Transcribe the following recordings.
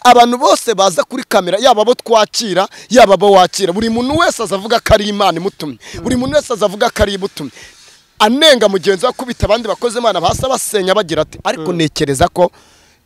abantu bose baza kuri kamera yaba abo twakira yaba abo wakira buri muntu wese azavuga ko ari imana imutumye buri muntu wese azavuga ko ari imutumye anenga mugenzi we akubita abandi bakoze imana basa basenya bagira ati ariko ntekereza ko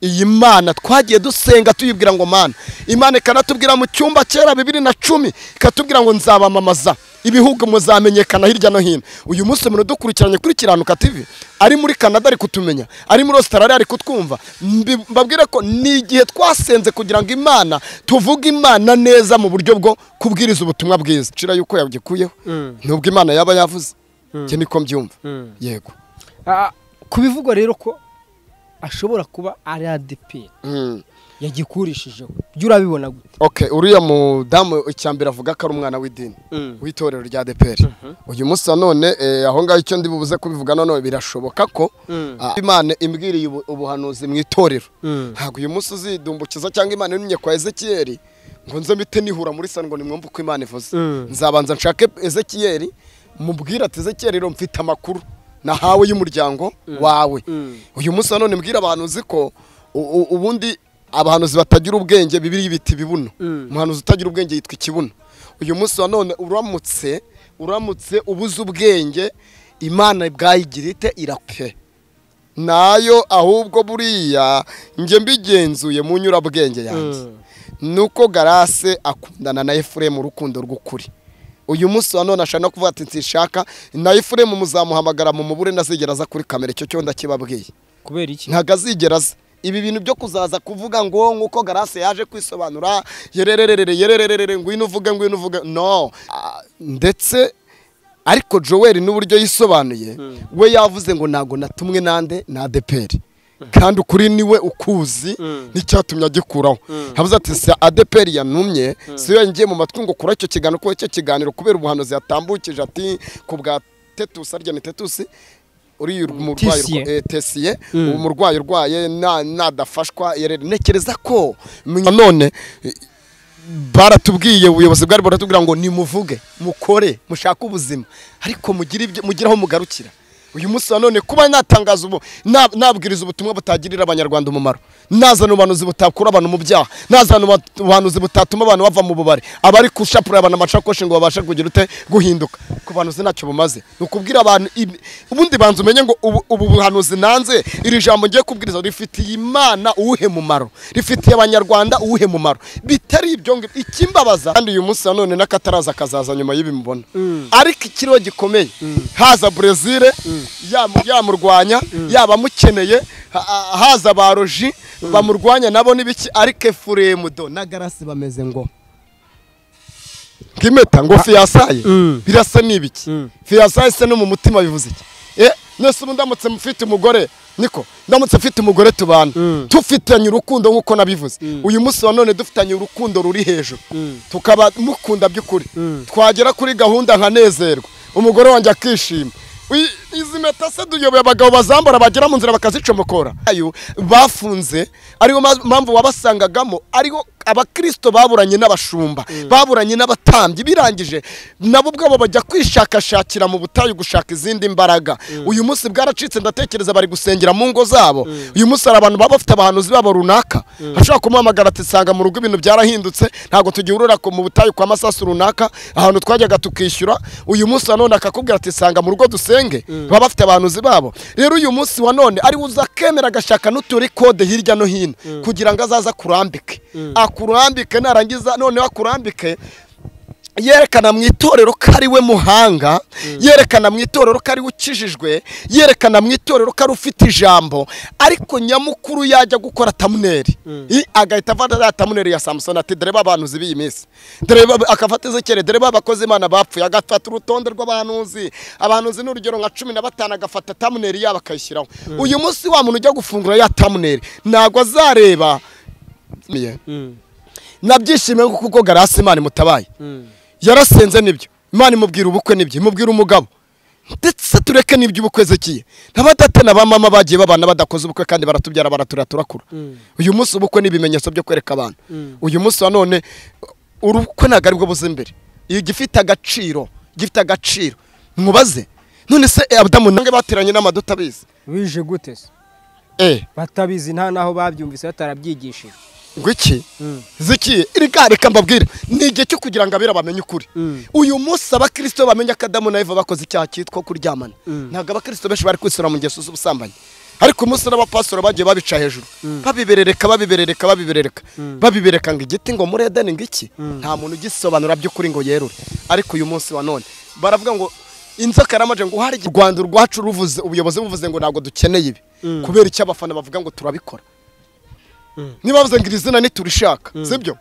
iyi mana twagiye dusenga tuyibwira ngo mana imana ikanatubwira mu cyumba kera bibiri na cumi ikatubwira ngo nzabamamaza ibihugu muzamenyekana hirya no hino uyu munsi umuntu udukurikiranye kuri kiranuka TV ari muri Canada ari kutumenya ari muri Australia ari kutwumva mbi- mbabwire ko ni igihe twasenze kugira ngo imana tuvuge imana neza mu buryo bwo kubwiriza ubutumwa bwiza nshira yuko yagikuyeho nubwo imana yaba yavuze njye niko mbyumva yego Ah, ku bivugwa rero ko ashobora kuba ari adeperi Mm. yagikurishijeho byo urabibona gute Okay, uriya mudamu icyambere avuga ko ari umwana w'idini w'itorero rya deperi uyu munsi nanone eh, aho ngaho icyo ndi bubuze kubivuga none birashoboka ko Mm. ah, imana imbwiriye ubu- ubuhanuzi mu itorero Mm. ntabwo uyu munsi uzidumbukiza cyangwa imana yunye kwa ezekiyeli ngo nze mpite nihura muri sani ngo nimwumve uko imana ivuze Mm. nzabanza nshake ezekiyeli mubwire ati ezekiyeli rero mfite amakuru nahawe y'umuryango wawe Mm. uyu munsi nanone mbwira abantu uzi ko u- u- ubundi abahanuzi batagira ubwenge bibiri ibiti bibuno Mm. umuhanuzi utagira ubwenge yitwa ikibuno uyu munsi nanone uramutse uramutse ubuze ubwenge imana bwayigira ite irapfe nayo ahubwo buriya njye mbigenzuye mu nyurabwenge yanjye Mm. nuko garase akundana na efuremu urukundo rw'ukuri uyu munsi wa none ashaka no kuvuga ati nsinshaka na efuremu muzamuhamagara mu mubure ntazigera aza kuri kamera icyo cyo ndakibabwiye kubera iki ntabwo azigera aza ibi bintu byo kuzaza kuvuga ngo nk'uko garase yaje kwisobanura yerererere yerererere ngwino uvuge ngwino uvuge no Ah, ndetse ariko joel n'uburyo yisobanuye we yavuze ngo ntabwo natumwe nande na adeperi kandi ukuri niwe ukuzi n'icyatumye agikuraho habuze ati si adeperi yantumye si yo yangiye mu matwi ngo kura icyo kiganiro kuba icyo kiganiro kubera ubuhanuzi yatambukije ati ku bwa tetusi arya ni tetusi uriya umurwayi Tisiye. urwa- eh, tesiye uwo murwayi urwaye na- nadafashwa yere- ntekereza ko mwe- none eh, baratubwiye ubuyobozi bwari buratubwira ngo nimuvuge mukore mushake ubuzima ariko mugire ibyo mugire aho mugarukira uyu munsi wa none kuba natangaza ubu na- nabwiriza ubutumwa butagirira abanyarwanda umumaro nazana ubuhanuzi butakura abantu mu byaha nazana uba- ubuhanuzi butatuma abantu bava mu bubari abari gushapura abantu amasakoshi ngo babashe kugira ute guhinduka ku bantu ntacyo bumaze ni ukubwira abantu ibi- ubundi banza umenye ngo ubu ubu buhanuzi nanze iri jambo ngiye kubwiriza rifitiye imana uwuhe mumaro rifitiye abanyarwanda uwuhe mumaro bitari ibyo ngibyo ikimbabaza kandi uyu munsi nanone n'akataraza kazaza nyuma y'ibi mubona ariko ikiriho gikomeye haza brezil yamu- yamurwanya yaba amukeneye ha- ha- haza ba roji bamurwanya nabo n'ibiki ariko efuremu do na garasi bameze ngo nk'impeta ngo fiyasaye Mm. birasa n'ibiki Mm. fiyasaye se no mu mutima bivuze iki e nese ubu ndamutse mfite umugore niko ndamutse mfite umugore tubana Mm. tufitanye urukundo nk'uko nabivuze uyu munsi wa none dufitanye urukundo ruri hejuru Mm. tukaba mukunda by'ukuri Mm. twagera kuri gahunda nkanezerwa umugore wanjye akishima Uyi- izi mpeta se duyoboye abagabo bazambara bagera mu nzira bakazicomokora ayo bafunze ariyo ma- mpamvu wabasangagamo ariho abakirisito baburanye n'abashumba baburanye n'abatambyi birangije nabo ubwabo bajya kwishakashakira mu butayu gushaka izindi mbaraga uyu munsi bwaracitse ndatekereza bari gusengera mu ngo zabo uyu munsi hari abantu baba bafite abahanuzi babo runaka ashobora kumuhamagara ati sanga mu rugo ibintu byarahindutse ntabwo tugihurira ku- mu butayu kwa masasu runaka ahantu twajyaga tukishyura uyu munsi wa none akakubwira ati sanga mu rugo dusenge baba bafite abahanuzi babo rero uyu munsi wa none ari uza akemera agashaka n'uturi kode hirya no hino kugira ngo azaze akurambike akurambike narangiza noneho akurambike yerekana mu itorero ko ari we muhanga yerekana mu itorero ko ari we ukijijwe yerekana mu itorero ko ari ufite ijambo ariko nyamukuru yajya gukora tamuneri I- agahita afata za tamuneri ya samusoni ati dore babanuzi b'iyi minsi dore ba- akafata izekere dore babakozi imana bapfuye agafata urutonde rw'abahanuzi abahanuzi ni urugero nka cumi na batanu agafata tamuneri yabo akayishyiraho uyu munsi wa muntu ujya gufungura ya tamuneri ntabwo azareba Mm. nabyishimiye kuko garasi imana imutabaye Mm. yarasenze nibyo imana imubwira ubukwe nibyo imubwira umugabo ndetse tureke n'iby'ubukwe zekiye n'abadate na ba mama bagiye babana badakoze ubukwe kandi baratubyara baraturira turakura uyu munsi ubukwe ni ibimenyetso byo kwereka abantu uyu munsi wa none urukwe ntabwo aribwo buze imbere iyo gifite agaciro gifite agaciro mubaze none se eh, abadamu nange bateranye n'amaduta abizi bije gute se eh batabizi nta n'aho babyumvise batarabyigishije ngo iki ziki reka reka mbabwire ni igihe cyo kugira ngo abera bamenye ukuri Mm. uyu munsi abakristo bamenye ko adamu na eva bakoze icyaha cyitwa kuryamana Mm. ntabwo abakristo benshi bari kwisura mu ngeso z'ubusambanyi ariko umunsi n'abapasuro bagiye babica hejuru babiberereka babiberereka babiberereka babibereka ngo igiti ngo muri edeni ngo iki nta muntu ugisobanura by'ukuri ngo yerure ariko uyu munsi wa none baravuga ngo inzoka yaramaje ngo uhari u rwanda urwacu ruvuze ubuyobozi buvuze ngo ntabwo dukeneye ibi kubera icyo abafana bavuga ngo turabikora niba bavuze ngo iri zina ntiturishaka sibyo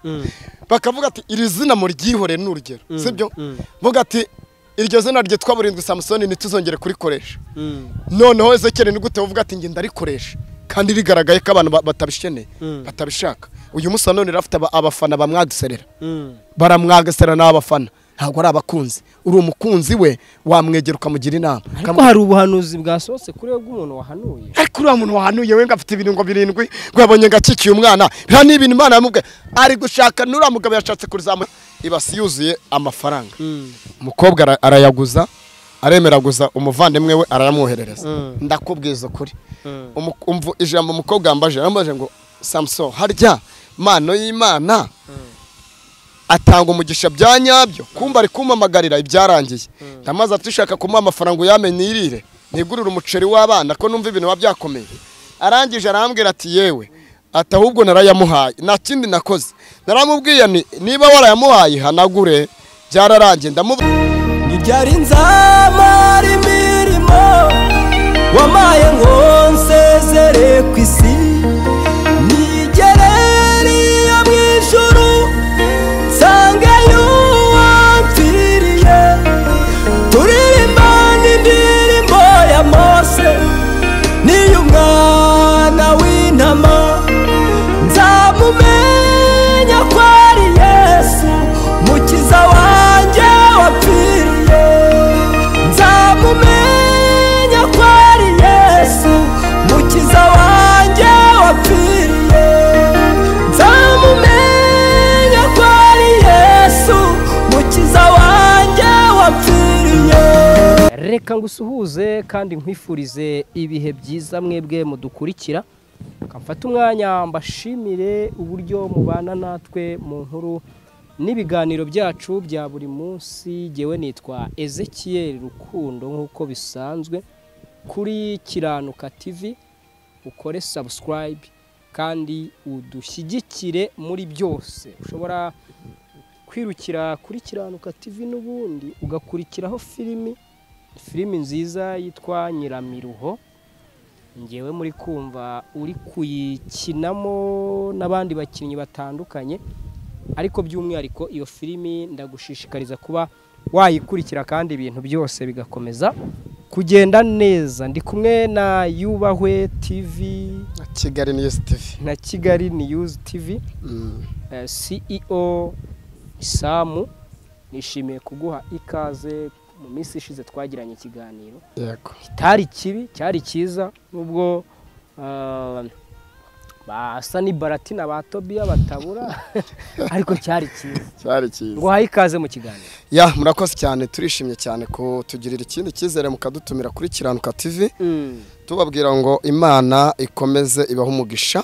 bakavuga ati iri zina muryihore ni urugero sibyo vuga ati iryo zina ryitwa burindwi samusoni ntituzongere kurikoresha noneho ezekeri ni gute uvuga ati njye ndarikoresha kandi rigaragaye ko abantu ba- batabisheneye batabishaka uyu munsi wa none rafite aba- abafana bamwaduserera baramwagasera ni abafana ntabwo ari abakunzi uri umukunzi we wamwegera ukamugira inama ariko hari ubuhanuzi bwasohotse kuri we bw'umuntu wahanuye ariko uriya muntu wahanuye we ngo afite ibirungo birindwi ngo yabonye ngo akikiye umwana biriya ni ibintu imana yamubwiye ari gushaka n'uriya mugabo yashatse kurizamura ibasi yuzuye amafaranga umukobwa ara- arayaguza aremeraguza umuvandimwe we arayamwoherereza Mm. ndakubwiza ukuri Mm. Umu- umvu- ijambo umukobwa yambaje yarambaje ngo samuson harya mano y'imana atanga umugisha bya nyabyo kumba ari kumpamagarira ibyarangiye ndamaze ati ushaka kumuha amafaranga uyamenye irire nigurire umuceri w'abana ko numva ibintu biba byakomeye arangije arambwira ati yewe ati ahubwo narayamuhaye nta kindi nakoze naramubwiye ni niba warayamuhaye hanagure byararangiye ndamubu ibyari nzamara imirimo wamaye ngo nsezere ku isi nigereriye mu ijuru nsangeyo uwamfiriye turirimba n'indirimbo ya mose n'iy'umwana w'intama nzamumenya ko ari yesu mukiza wanjye wapfiriye nzamumenya ko ari yesu mukiza wanjye wapfiriye nzamumenya ko ari yesu mukiza wanjye wapfiriye reka ngusuhuze kandi nkwifurize ibihe byiza mwebwe mudukurikira mfate umwanya mbashimire uburyo mubana natwe mu nkuru n'ibiganiro byacu bya buri munsi ngewe nitwa Ezekiel Rukundo nk'uko bisanzwe kuri Kiranuka TV ukore subscribe kandi udushyigikire muri byose ushobora kwirukira kuri Kiranuka TV n'ubundi ugakurikiraho filimi filimi nziza yitwa nyiramiruho ngewe muri kumva uri kuyikinamo n'abandi bakinnyi batandukanye ariko by'umwihariko iyo filimi ndagushishikariza kuba wayikurikira kandi ibintu byose bigakomeza kugenda neza ndi kumwe na yubahwe tv kigali ni yesitivi na kigali news tv eh, CEO Isamu nishimiye kuguha ikaze mu minsi ishize twagiranye ikiganiro yego kitari kibi cyari cyiza nubwo ah, basa ni baratina ba Tobiya batabura ariko cyari cyiza cyari cyiza nguhaye ikaze mu kiganiro ya murakoze cyane turishimye cyane kutugirira ikindi cyizere mukadutumira kuri kiranuka tv tubabwira ngo imana ikomeze ibahe umugisha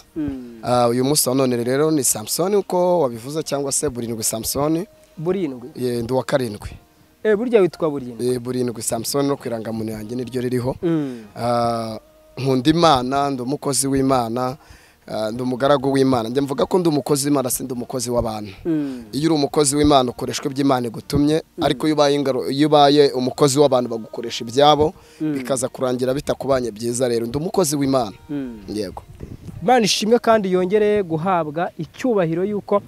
Ah, uyu munsi wa none rero ni samusoni uko wabivuze cyangwa se burindwi samusoni burindwi Eh, ndi uwa karindwi Eh, burya witwa burindwi Eh, burindwi samusoni no ku irangamuntu yanjye niryo ririho Ah, nkunda imana ndi umukozi w'imana ah, ndi umugaragu w'imana njye mvuga ko ndi umukozi w'imana si ndi umukozi w'abantu iyo uri umukozi w'imana ukoreshwa ibyo imana igutumye ariko iyo ubaye ingaro- iyo ubaye umukozi w'abantu bagukoresha ibyabo bikaza kurangira bitakubanye byiza rero ndi umukozi w'imana yego imana ishimwe kandi yongere guhabwa icyubahiro y'uko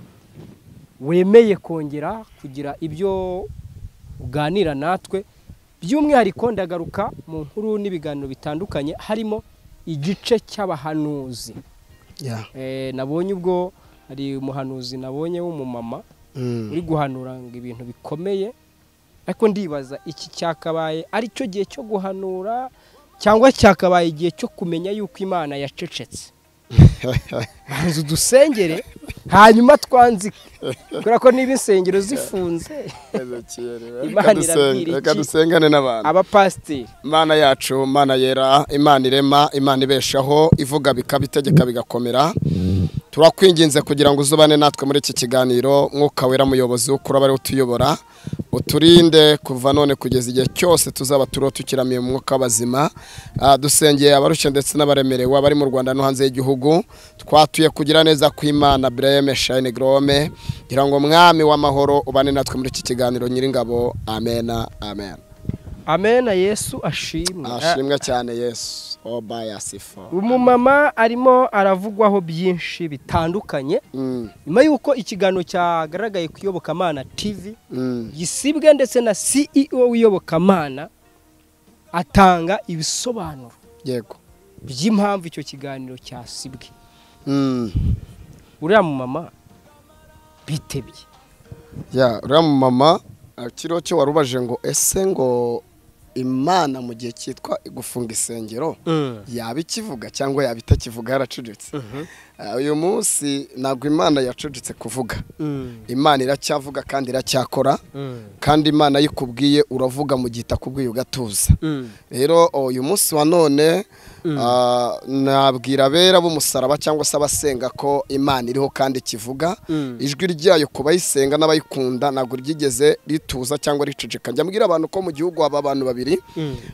wemeye kongera kugira ibyo uganira natwe by'umwihariko ndagaruka mu nkuru n'ibiganiro bitandukanye harimo igice cy'abahanuzi Yeah. Eh, nabonye ubwo hari umuhanuzi nabonye w'umumama Mm. uri guhanura ngo ibintu bikomeye ariko ndibaza iki cyakabaye ari cyo gihe cyo guhanura cyangwa cyakabaye igihe cyo kumenya yuko imana yacecetse banza udusengere hanyuma twanzike kubera ko niba insengero zifunze Reka Imana dusenge- irabwira reka iki? dusengane n'abantu abapasiteri imana yacu imana yera imana irema imana ibeshaho ivuga bikaba itegeka bigakomera turakwinginze kugira ngo uzubane natwe muri iki kiganiro mwuka wera muyobozi wo ari utuyobora uturinde kuva none kugeza igihe cyose tuzaba turiho tukiramiye mu mwuka w'abazima Ah, dusengeye abarushye ndetse n'abaremerewe abari mu rwanda no hanze y'igihugu twatuye kugira neza kw'imana burayeme shayini gorome ngira ngo mwami w'amahoro ubane natwe muri iki kiganiro nyiringabo amena amena amena yesu ashimwe ashimwe cyane yesu obayasifo umumama arimo aravugwaho byinshi bitandukanye nyuma y'uko ikiganiro cyagaragaye ku iyobokamana tv gisibwe ndetse na ceo w'iyobokamana atanga ibisobanuro yego by'impamvu icyo kiganiro cyasibwe Mm. uriya mumama bitebye ya uriya mumama kiriho cyo warubaje ngo ese ngo imana mu gihe cyitwa gufunga isengero yaba ikivuga cyangwa yaba itakivuga yaracuditse Ah, uyu munsi ntabwo imana yacuditse kuvuga imana iracyavuga kandi iracyakora kandi imana iyo ikubwiye uravuga mu gihe itakubwiye ugatuza rero uyu munsi wa none ah, nabwira abera b'umusaraba cyangwa se abasenga ko imana iriho kandi ikivuga ijwi ryayo ku bayisenga n'abayikunda ntabwo ryigeze rituza cyangwa riceceka njya mbwira abantu ko mu gihugu haba abantu babiri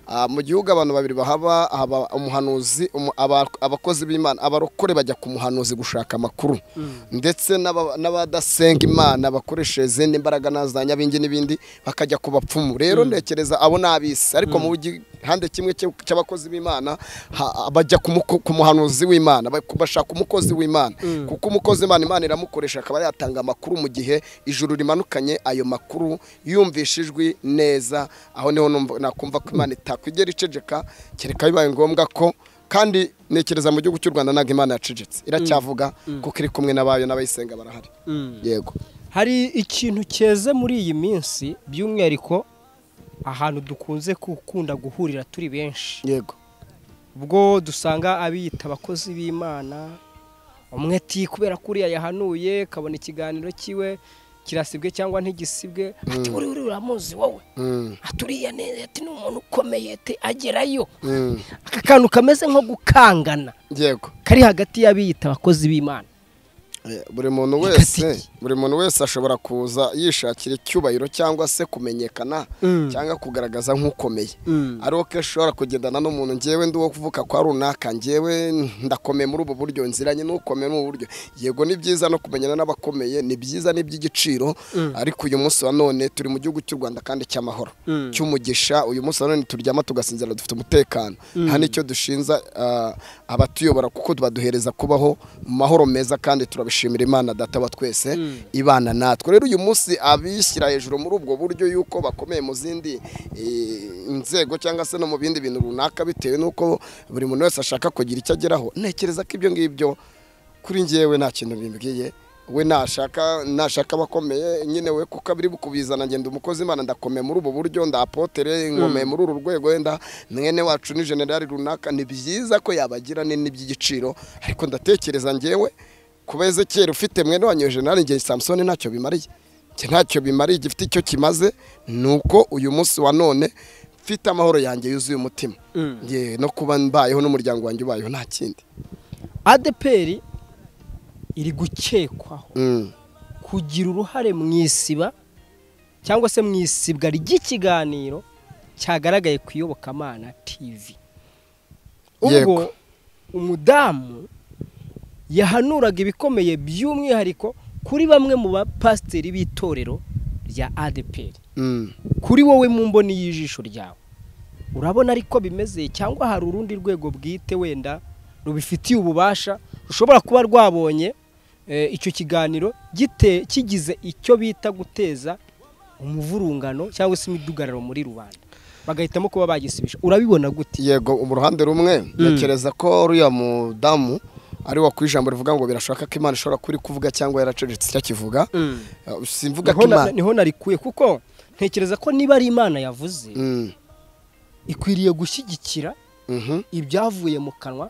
Ah, mu gihugu abantu babiri bahaba haba umuhanuzi umu- aba- abakozi b'imana abarokore bajya ku muhanuzi gushaka amakuru ndetse n'aba- n'abadasenga imana bakoresha izindi mbaraga na za nyabingi n'ibindi bakajya ku bapfumu rero ntekereza abo ni ab'isi ariko mu gihande kimwe cy'u- cy'abakozi b'imana ha- bajya ku muko- ku muhanuzi w'imana ba- bashaka umukozi w'imana kuko umukozi w'imana imana iramukoresha akaba yatanga amakuru mu gihe ijuru rimanukanye ayo makuru yumvisha ijwi neza aho niho numva- nakumva ko imana itakwigera iceceka kereka bibaye ngombwa ko kandi ntekereza mu gihugu cy'u rwanda ntabwo imana yacecetse iracyavuga kuko iri kumwe n'abayo n'abayisenga barahari yego hari ikintu cyeze muri iyi minsi by'umwihariko ahantu dukunze gukunda guhurira turi benshi yego ubwo dusanga abiyita abakozi b'imana umwe ati kubera ko uriya yahanuye kabona ikiganiro cyiwe kirasibwe cyangwa ntigisibwe ati uri uri uramuzi wowe Mm. ati uriya neza ati ni umuntu ukomeye ati agerayo Mm. aka kantu kameze nko gukangana yego kari hagati y'abiyita abakozi b'imana Eh, buri muntu Reka wese siki. buri muntu wese ashobora kuza yishakira icyubahiro cyangwa se kumenyekana cyangwa kugaragaza nk'ukomeye ari uko ashobora kugendana n'umuntu njyewe ndi uwo kuvuga kwa runaka njyewe ndakomeye muri ubu buryo nziranye n'ukomeye muri ubu buryo yego ni byiza no kumenyana n'abakomeye ni byiza ni iby'igiciro ariko uyu munsi wa none turi mu gihugu cy'u rwanda kandi cy'amahoro cy'umugisha uyu munsi wa none turyama tugasinzira dufite umutekano nta n'icyo dushinza ah, abatuyobora kuko baduhereza kubaho mu mahoro meza kandi turabishimira imana data wa twese ibana natwe rero uyu munsi abishyira hejuru muri ubwo buryo yuko bakomeye mu zindi eh, inzego cyangwa se no mu bindi bintu runaka bitewe n'uko buri muntu wese ashaka kugira icyo ageraho ntekereza ko ibyo ngibyo kuri njyewe nta kintu bimbwiye we nashaka nashaka abakomeye nyine we kuko abiri bukubizana ngenda umukozi imana ndakomeye muri ubu buryo ndapotere nkomeye muri uru rwego wenda mwene wacu ni generali runaka ni byiza ko yabagira nini by'igiciro ariko ndatekereza njyewe kuba ezekiyeli ufite mwene wanyu generali ngewe samusoni ntacyo bimariye njye ntacyo bimariye igifite icyo kimaze ni uko uyu munsi wa none mfite amahoro yanjye yuzuye umutima Njye no kuba mbayeho n'umuryango wanjye ubayeho nta kindi adeperi iri gukekwaho Mm. kugira uruhare mu isiba cyangwa se mu isibwa ry'ikiganiro cyagaragaye ku iyobokamana tv ubwo Yego. umudamu yahanuraga ibikomeye by'umwihariko kuri bamwe mu bapasiteri b'itorero rya adeperi Mm. kuri wowe mu mboni y'ijisho ryawe urabona ariko bimeze cyangwa hari urundi rwego bwite wenda rubifitiye ububasha rushobora kuba rwabonye eh, icyo kiganiro gite- kigize icyo bita guteza umuvurungano cyangwa se imidugararo muri rubanda bagahitamo kuba bagisibisha urabibona gute yego mu ruhande rumwe ntekereza ko uriya mudamu ari wo ku ijambo rivuga ngo birashoboka ko imana ishobora kuba iri kuvuga cyangwa yaracecetse icyakivuga Eh, simvuga ko niho na- imana niho narikuye kuko ntekereza ko niba ari imana yavuze Mm, ikwiriye gushyigikira mhm, ibyavuye mu kanwa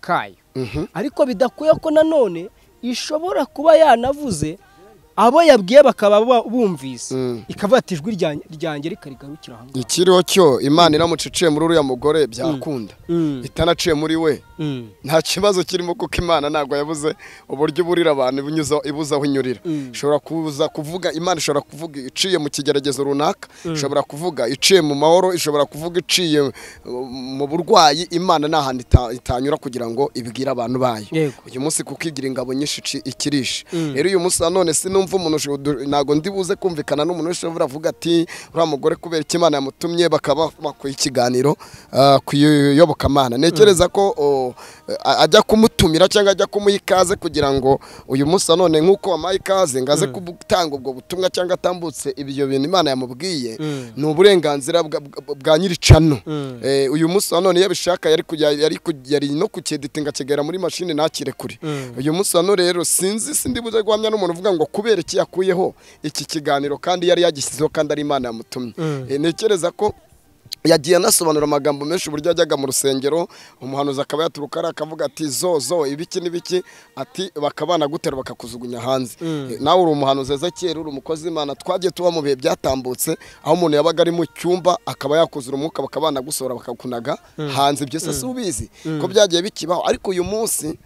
kayo mhm, ariko bidakwiye ko nanone ishobora kuba yanavuze abo yabwiye bakaba ba- bumvise Mm. ikavuga ati ijwi ryanjye- ryanjye rikarigarukira aha ngaha ikiriho cyo imana iramuciciye muri uriya mugore byakunda Mm. itanaciye muri we Mm. nta kibazo kirimo kuko imana ntabwo yabuze uburyo iburira abantu ibinyuza- ibuza aho inyurira Mm. ishobora kuza kuvuga imana ishobora kuvuga iciye mu kigeragezo runaka ishobora kuvuga iciye mu mahoro ishobora kuvuga iciye uh, mu burwayi imana nta hantu ita- itanyura kugira ngo ibwire abantu bayo Yego. uyu munsi kuko igira ingabo nyinshi ici- ikirisha Mm. rero uyu munsi nanone sinumva umuntu usho- du- ntabwo ndi buze kumvikana n'umuntu wese uvuga avuga ati uriya mugore kubera icyo imana yamutumye bakaba bakora ikiganiro ah, ku iyobokamana ntekereza ko oh, a- ajya kumutumira cyangwa ajya kumuha ikaze kugira ngo uyu munsi nanone nk'uko wamuhaye ikaze ngo aze gutanga ubwo butumwa cyangwa atambutse ibyo bintu imana yamubwiye Mm. ni uburenganzira bwa- bwa- bwa nyiricano Mm. Eh, uyu munsi wa none yabishaka yari kujya- yari ku- yari no kucyeditinga akigera muri mashini ntakire kure Mm. uyu munsi wa none rero sinzi sindi buze guhamya n'umuntu uvuga ngo kubera iki yakuyeho iki kiganiro kandi yari yagishyizeho kandi ari imana yamutumye Mm. Eh, ntekereza ko yagiye anasobanura amagambo menshi uburyo yajyaga mu rusengero umuhanuzi akaba yaturuka ari akavuga ati zo zo ibiki n'ibiki ati bakabana gutera bakakujugunya hanze Mm. Eh, nawe uri umuhanuzi ezekiyeli uri umukozi w'imana twagiye tuba mu bihe byatambutse aho umuntu yabaga ari mu cyumba akaba yakuzura umwuka bakaba banagusohora bakakunaga hanze ibyo se si ubizi ko byagiye bikibaho ariko uyu munsi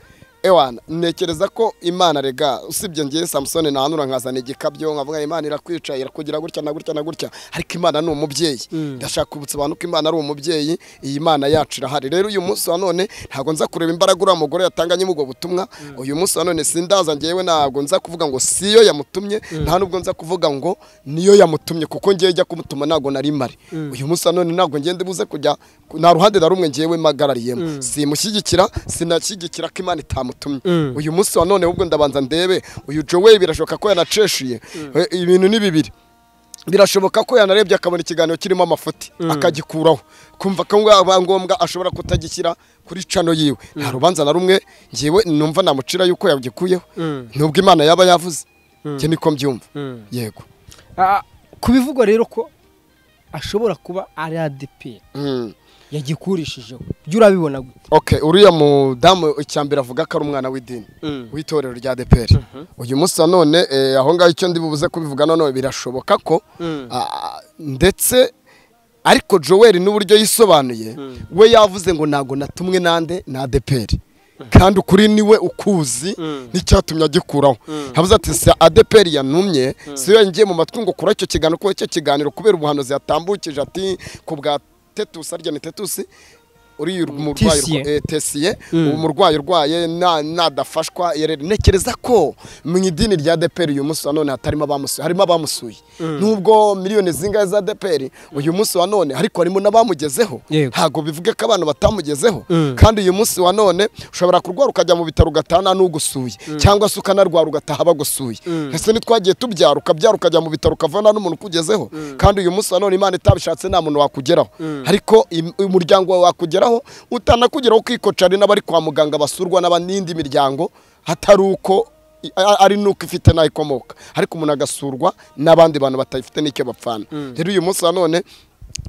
ewana ntekereza ko imana rega usibye ngewe samusoni ntahanura nkazana igikabyo nkavuga imana irakwica irakugira gutya na gutya na gutya ariko imana ni umubyeyi ndashaka kubutsa abantu ko imana ari umubyeyi iyi mana yacu irahari rero uyu munsi wa none ntabwo nza kureba imbaraga uriya mugore yatanganye ubwo butumwa uyu munsi wa none sindaza ngewe ntabwo nza kuvuga ngo siyo yamutumye nta nubwo nza kuvuga ngo niyo yamutumye kuko ngewe jya kumutuma ntabwo nari mari uyu munsi wa none ntabwo ngende buze kujya nta ruhande na rumwe ngewe mpagarariyemo simushyigikira sinashyigikira ko imana itamutumye Mm. uyu munsi wa none ahubwo ndabanza ndebe uyu jowe birashoboka ko yanaceshuye Eh, ibintu ni bibiri birashoboka ko yanarebye akabona ikiganiro kirimo amafuti akagikuraho kumva ko aba ngombwa ashobora kutagishyira kuri cano yiwe nta rubanza na rumwe ngewe numva namucira yuko yagikuyeho Mm. nubwo imana yaba yavuze njye niko mbyumva Mm. yego Ah, ku bivugwa rero ko ashobora kuba ari adeperi Mm. yagikurishijeho jya urabibona gute ok uriya mudamu icyambere avuga ko ari umwana w'idini w'itorero rya deperi uyu munsi wa none eh, aho ngaho icyo ndi bubuze kubivuga none birashoboka ko Mm. ah, ndetse ariko joel n'uburyo yisobanuye we yavuze ngo ntabwo natumwe nande na adeperi kandi ukuri niwe ukuzi n'icyatumye agikuraho habuze ati si adeperi yanumye si yo ngiye mu matwi ngo kura icyo kiganiro kuba icyo kiganiro kubera ubuhanuzi yatambukije ati ku bwa tetusi arya ni tetusi uriya umurwayi Tisiye. urwa- eh, tesiye uwo murwayi urwaye na- nadafashwa yere- ntekereza ko mu idini rya deperi uyu munsi wa none hatarimo abamusuye harimo abamusuye nubwo miliyoni zingahe za deperi uyu munsi wa none ariko harimo n'abamugezeho Yego. ntabwo bivuge ko abantu batamugezeho Mm. kandi uyu munsi wa none ushobora kurwara ukajya mu bitaro ugataha nta n'ugusuye cyangwa se ukanarwara ugataha bagusuye ese ntitwagiye tubyara ukabyara ukajya mu bitaro ukavana n'umuntu ukugezeho kandi uyu munsi wa none imana itabishatse nta muntu wakugeraho ariko im- umuryango wawe wakugeraho utanakugeraho ukikoca ari n'abari kwa muganga basurwa n'aba- n'indi miryango hatari uko i- a- ari nuko ifite n'aho ikomoka ariko umuntu agasurwa n'abandi bantu batayifite n'icyo bapfana rero uyu munsi wa none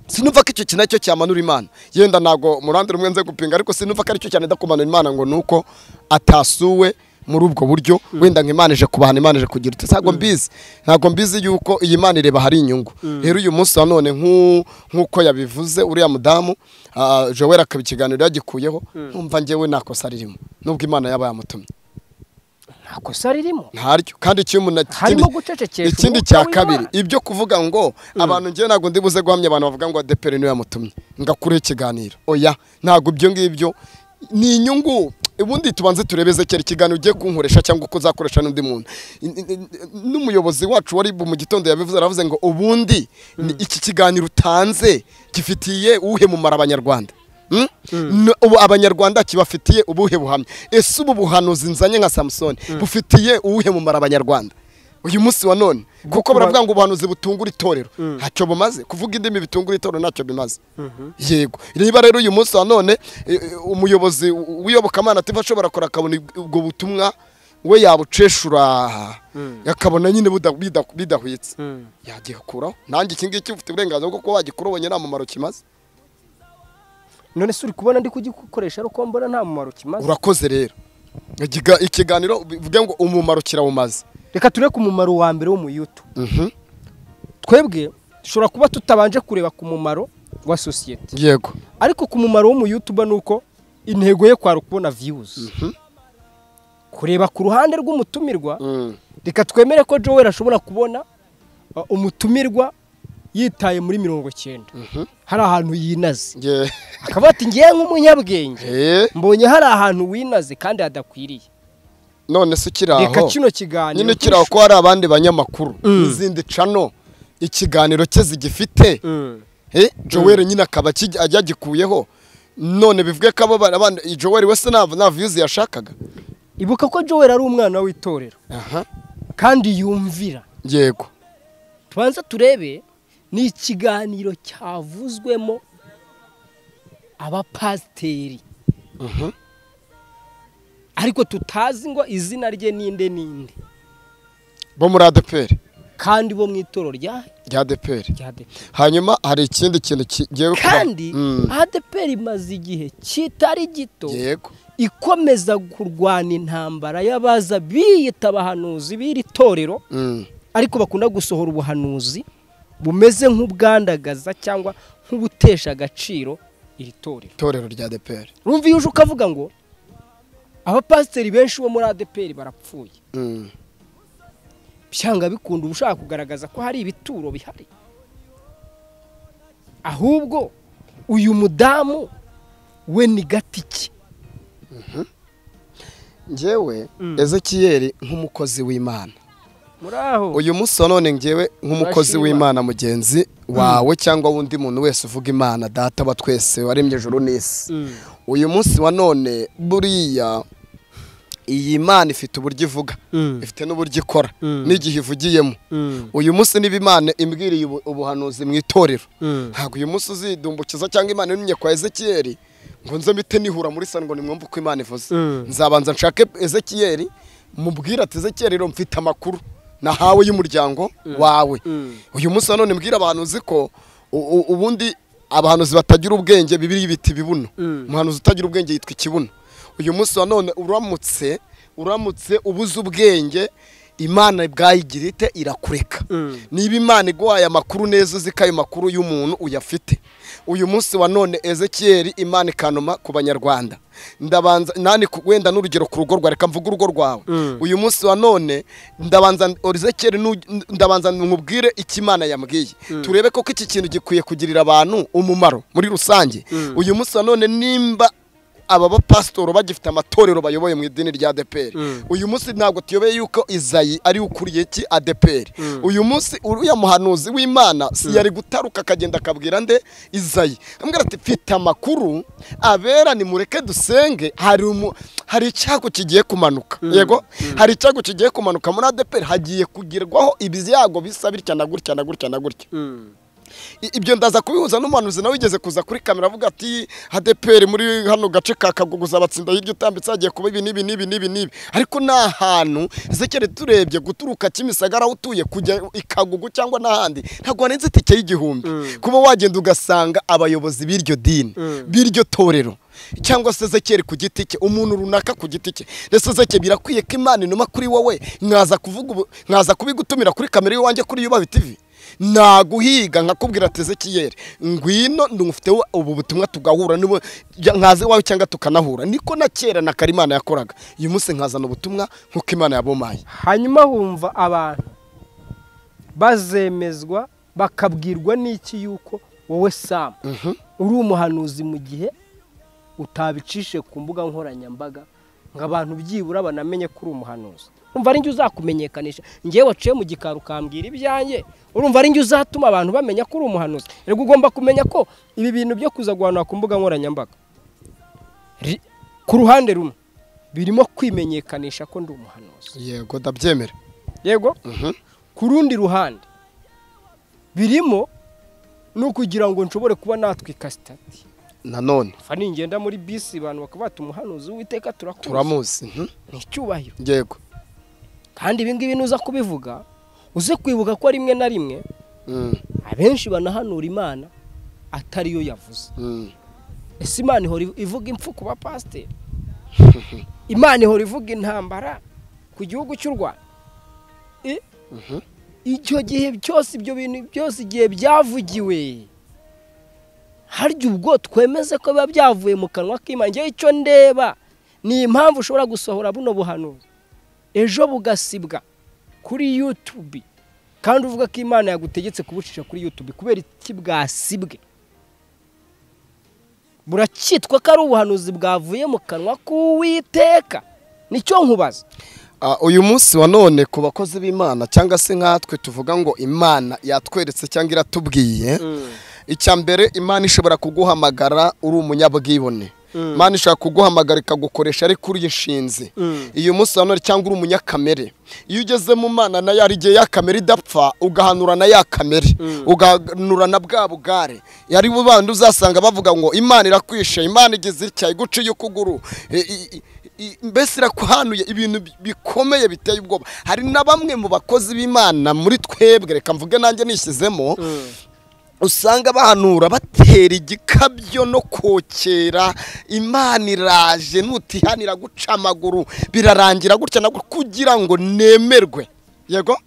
sinumva ko icyo kintu aricyo cyamanura imana yenda ntabwo mu ruhande rumwe nze gupinga ariko sinumva ko aricyo cyane ndakumanura imana ngo ni uko atasuwe muri ubwo buryo wenda ngo imana ije kubahana imana ije kugira ute ntabwo mbizi ntabwo mbizi yuko iyi mana ireba hari inyungu rero uyu munsi wa none nk'u- nk'uko yabivuze uriya mudamu ah, joel akaba ikiganiro yagikuyeho nkumva njyewe nta kosa ririmo nubwo imana yaba yamutumye nta kosa ririmo ntaryo kandi icyo umuntu harimo ikindi- gucecekesha ikindi umwuka cya w'Imana. kabiri ibyo kuvuga ngo abantu ngewe ntabwo ndi buze guhamya abantu bavuga ngo adeperi niwe yamutumye ngakure ikiganiro oya ntabwo ibyo ngibyo ni inyungu ubundi tubanze turebe ezekera ikiganiro ugiye kunkoresha cyangwa uko uzakoresha n'undi muntu In- in- in- n'umuyobozi wacu wari mu gitondo yabivuze aravuze ngo ubundi ni iki kiganiro utanze gifitiye uhemumara abanyarwanda Mm? No- ubu abanyarwanda kibafitiye ubuhe buhamya ese ubu buhanuzi nzanye nka samusoni bufitiye uwuhe mumaro abanyarwanda uyu munsi wa none kuko baravuga ngo ubuhanuzi butungura itorero ntacyo bumaze kuvuga indimi bitungura itorero ntacyo bimaze yego niba rero uyu munsi wa none eh, eh, umuyobozi w'iyobokamana ativa ashobora kora akabona ib- ubwo butumwa we yabuceshura akabona nyine buda- bida- bidahwitse yagikuraho nanjye iki ngiki ufite uburenganzira bwo kuba wagikura ubonye nta mumaro kimaze none se uri kubona ndi kugikoresha ariko mbona nta mumaro kimaze urakoze rero Ikiga- ikiganiro bivuge ngo umumaro kirawumaze reka tureke umumaro wa mbere w'umuyutu Mhm. twebwe dushobora kuba tutabanje kureba ku mumaro wa sosiyete yego ariko ku mumaro w'umuyutuba ni uko intego ye kwari ukubona viyuzi kureba ku ruhande rw'umutumirwa Mm. reka twemere ko joel ashobora kubona uh, umutumirwa yitaye muri mirongo cyenda hari ahantu yinaze Ye- akaba ati ngewe nk'umunyabwenge Eh, mbonye hari ahantu winaze kandi hadakwiriye none se ukiri aho reka kino kiganiro nyine ukiri aho ko hari abandi banyamakuru n'izindi cano ikiganiro cye zigifite Mm. Eh, Joel nyine akaba akijya- ajya agikuyeho none bivuge ko abo bana- abana Joel wese nta nta views yashakaga ibuka ko joel ari umwana w'itorero aha kandi yumvira yego tubanza turebe ni ikiganiro cyavuzwemo abapasiteri ariko tutazi ngo izina rye ninde ninde bo muri ADPR kandi bo mu itoro rya rya ADPR rya ADEPR hanyuma hari ikindi kintu kigiye kuba- kandi Mm. ADEPR imaze igihe kitari gito yego ikomeza kurwana intambara y'abaza biyita abahanuzi b'iri torero Mm. ariko bakunda gusohora ubuhanuzi bumeze nk'ubwandagaza cyangwa nk'ubutesha agaciro iri torero itorero rya ADPR rumva iyo uje ukavuga ngo abapasiteri benshi bo muri adeperi barapfuye Mm. byanga bikunda uba ushaka kugaragaza ko hari ibituro bihari ahubwo uyu mudamu we ni gati ki njyewe Mm. ezekiyeli nk'umukozi w'imana muri aho uyu munsi wa none njyewe nk'umukozi Turashima. w'imana mugenzi wawe cyangwa wundi muntu wese uvuga imana data wa twese waremye ijuru n'isi Mm. uyu munsi wa none buriya iyi mana ifite uburyo ivuga Mm. ifite n'uburyo ikora Mm. n'igihe ivugiyemo Mm. uyu munsi niba imana imbwiriye ubu- ubuhanuzi mu itorero Mm. ntabwo uyu munsi uzidumbukiza cyangwa imana irumye kwa ezekiyeli ngo nze mpite nihura muri sani ngo nimwumve uko imana ivuze Mm. nzabanza nshake ezekiyeli mubwire ati ezekiyeli rero mfite amakuru nahawe y'umuryango wawe Mm. uyu munsi nanone mbwira abahanuzi ko u- u- ubundi abahanuzi batagira ubwenge bibiri biti ibibuno Mm. umuhanuzi utagira ubwenge yitwa ikibuno uyu munsi nanone uramutse uramutse ubuze ubwenge imana bwayigira ite irakureka Mm. niba imana iguhaye amakuru neza uzi ko ayo makuru y'umuntu uyafite uyu munsi wa none ezekiyeli imana ikanuma ku banyarwanda ndabanza nani ku- wenda n'urugero ku rugo rwawe reka mvuge urugo rwawe uyu munsi wa none ndabanza ezekiyeli nu- ndabanza nkubwire icyo imana yambwiye turebe koko iki kintu gikwiye kugirira abantu umumaro muri rusange uyu munsi wa none nimba aba bapasitoro bagifite amatorero bayoboye mu idini rya adeperi uyu munsi ntabwo tuyobeye yuko izayi ari we ukuriye iki adeperi uyu munsi uriya muhanuzi w'imana si yari gutaruka akagenda akabwira nde izayi ambwira ati mfite amakuru abera nimureke dusenge hari umu- hari icyago kigiye kumanuka yego hari icyago kigiye kumanuka muri adeperi hagiye kugirwaho ibyago bisa bitya na gutya na gutya na gutya Mm. I- ibyo ndaza kubihuza n'umuhanuzi nawe wigeze kuza kuri kamera avuga ati hadeperi muri hano gace ka kaguguza abatsinda hirya utambitse hagiye kuba ibi n'ibi n'ibi n'ibi n'ibi ariko ni ahantu zekere turebye guturuka kimisagara aho utuye kujya i kagugu cyangwa n'ahandi ntabwo hari inzitike y'igihumbi kuba wagenda ugasanga abayobozi b'iryo dini b'iryo torero cyangwa se zekeri ku giti cye umuntu runaka ku giti cye ndetse zeke birakwiye ko imana inuma kuri wowe mwaza kuvuga ubu- mwaza kubigutumira kuri kamera y'iwanjye kuri yubabi tv naguhiga nkakubwira ati ezekiyeri ngwino ndumufiteho ubu butumwa tugahura nibo ya- nkaza iwawe cyangwa tukanahura niko na kera na karimana yakoraga uyu munsi nkazana ubutumwa nk'uko imana yabomaye hanyuma humva abantu bazemezwa bakabwirwa n'iki yuko wowe samu uri umuhanuzi mu gihe utabicishe ku mbuga nkoranyambaga ngo abantu byibura banamenye ko uri umuhanuzi urumva ari njye uzakumenyekanisha ngewe waciye mu gikari ukambwira ibyanjye urumva ari njye uzatuma abantu bamenya ko uri umuhanuzi rero ugomba kumenya ko ibi bintu byo kuza guhanura ku mbuga nkoranyambaga ri- ku ruhande rumwe birimo kwimenyekanisha ko ndi umuhanuzi yego ndabyemera yego ku rundi ruhande birimo no kugira ngo nshobore kuba natwika sitati nanone fa ningenda muri bisi abantu bakaba bati umuhanuzi w'iteka turakuzi turamuzi mhm, ni icyubahiro yego kandi ibi ngibi nuza kubivuga uze kwibuka ko rimwe na rimwe Mm, abenshi banahanura imana atariyo yavuze mm. ese imana ihora ivuga impfu ku bapasiteri imana ihora ivuga intambara ku gihugu cy'u rwanda Eh? icyo gihe cyose ibyo bintu byose igihe byavugiwe harya ubwo twemeze ko biba byavuye mu kanwa k'imana ngewe icyo ndeba ni impamvu ushobora gusohora buno buhanuzi ejo bugasibwa kuri yutubi kandi uvuga ko imana yagutegetse kubucisha kuri yutubi kubera iki bwasibwe buracyitwa ko ari ubuhanuzi bwavuye mu kanwa k'uwiteka nicyo nkubaza Ah, uyu munsi wa none ku bakozi b'imana cyangwa se nkatwe tuvuga ngo imana yatweretse cyangwa iratubwiye icya mbere imana ishobora kuguhamagara uri umunyabwibone imana ishobora kuguhamagara ikagukoresha ariko uri inshinzi uyu munsi wa none cyangwa uri umunyakamere iyo ugeze mu mana nayo hari igihe ya kamere idapfa ugahanura na ya kamere ugahanura na bwa bugare yari bandi uzasanga bavuga ngo imana irakwishe imana igeze itya iguciye ukuguru i- i- i- mbese irakuhanuye ibintu bi- bikomeye biteye ubwoba hari na bamwe mu bakozi b'imana muri twebwe reka mvuge nanjye nishyizemo usanga bahanura batera igikabyo no kokera imana iraje nutihanira guca amaguru birarangira gutya nabwo kugira ngo nemerwe yego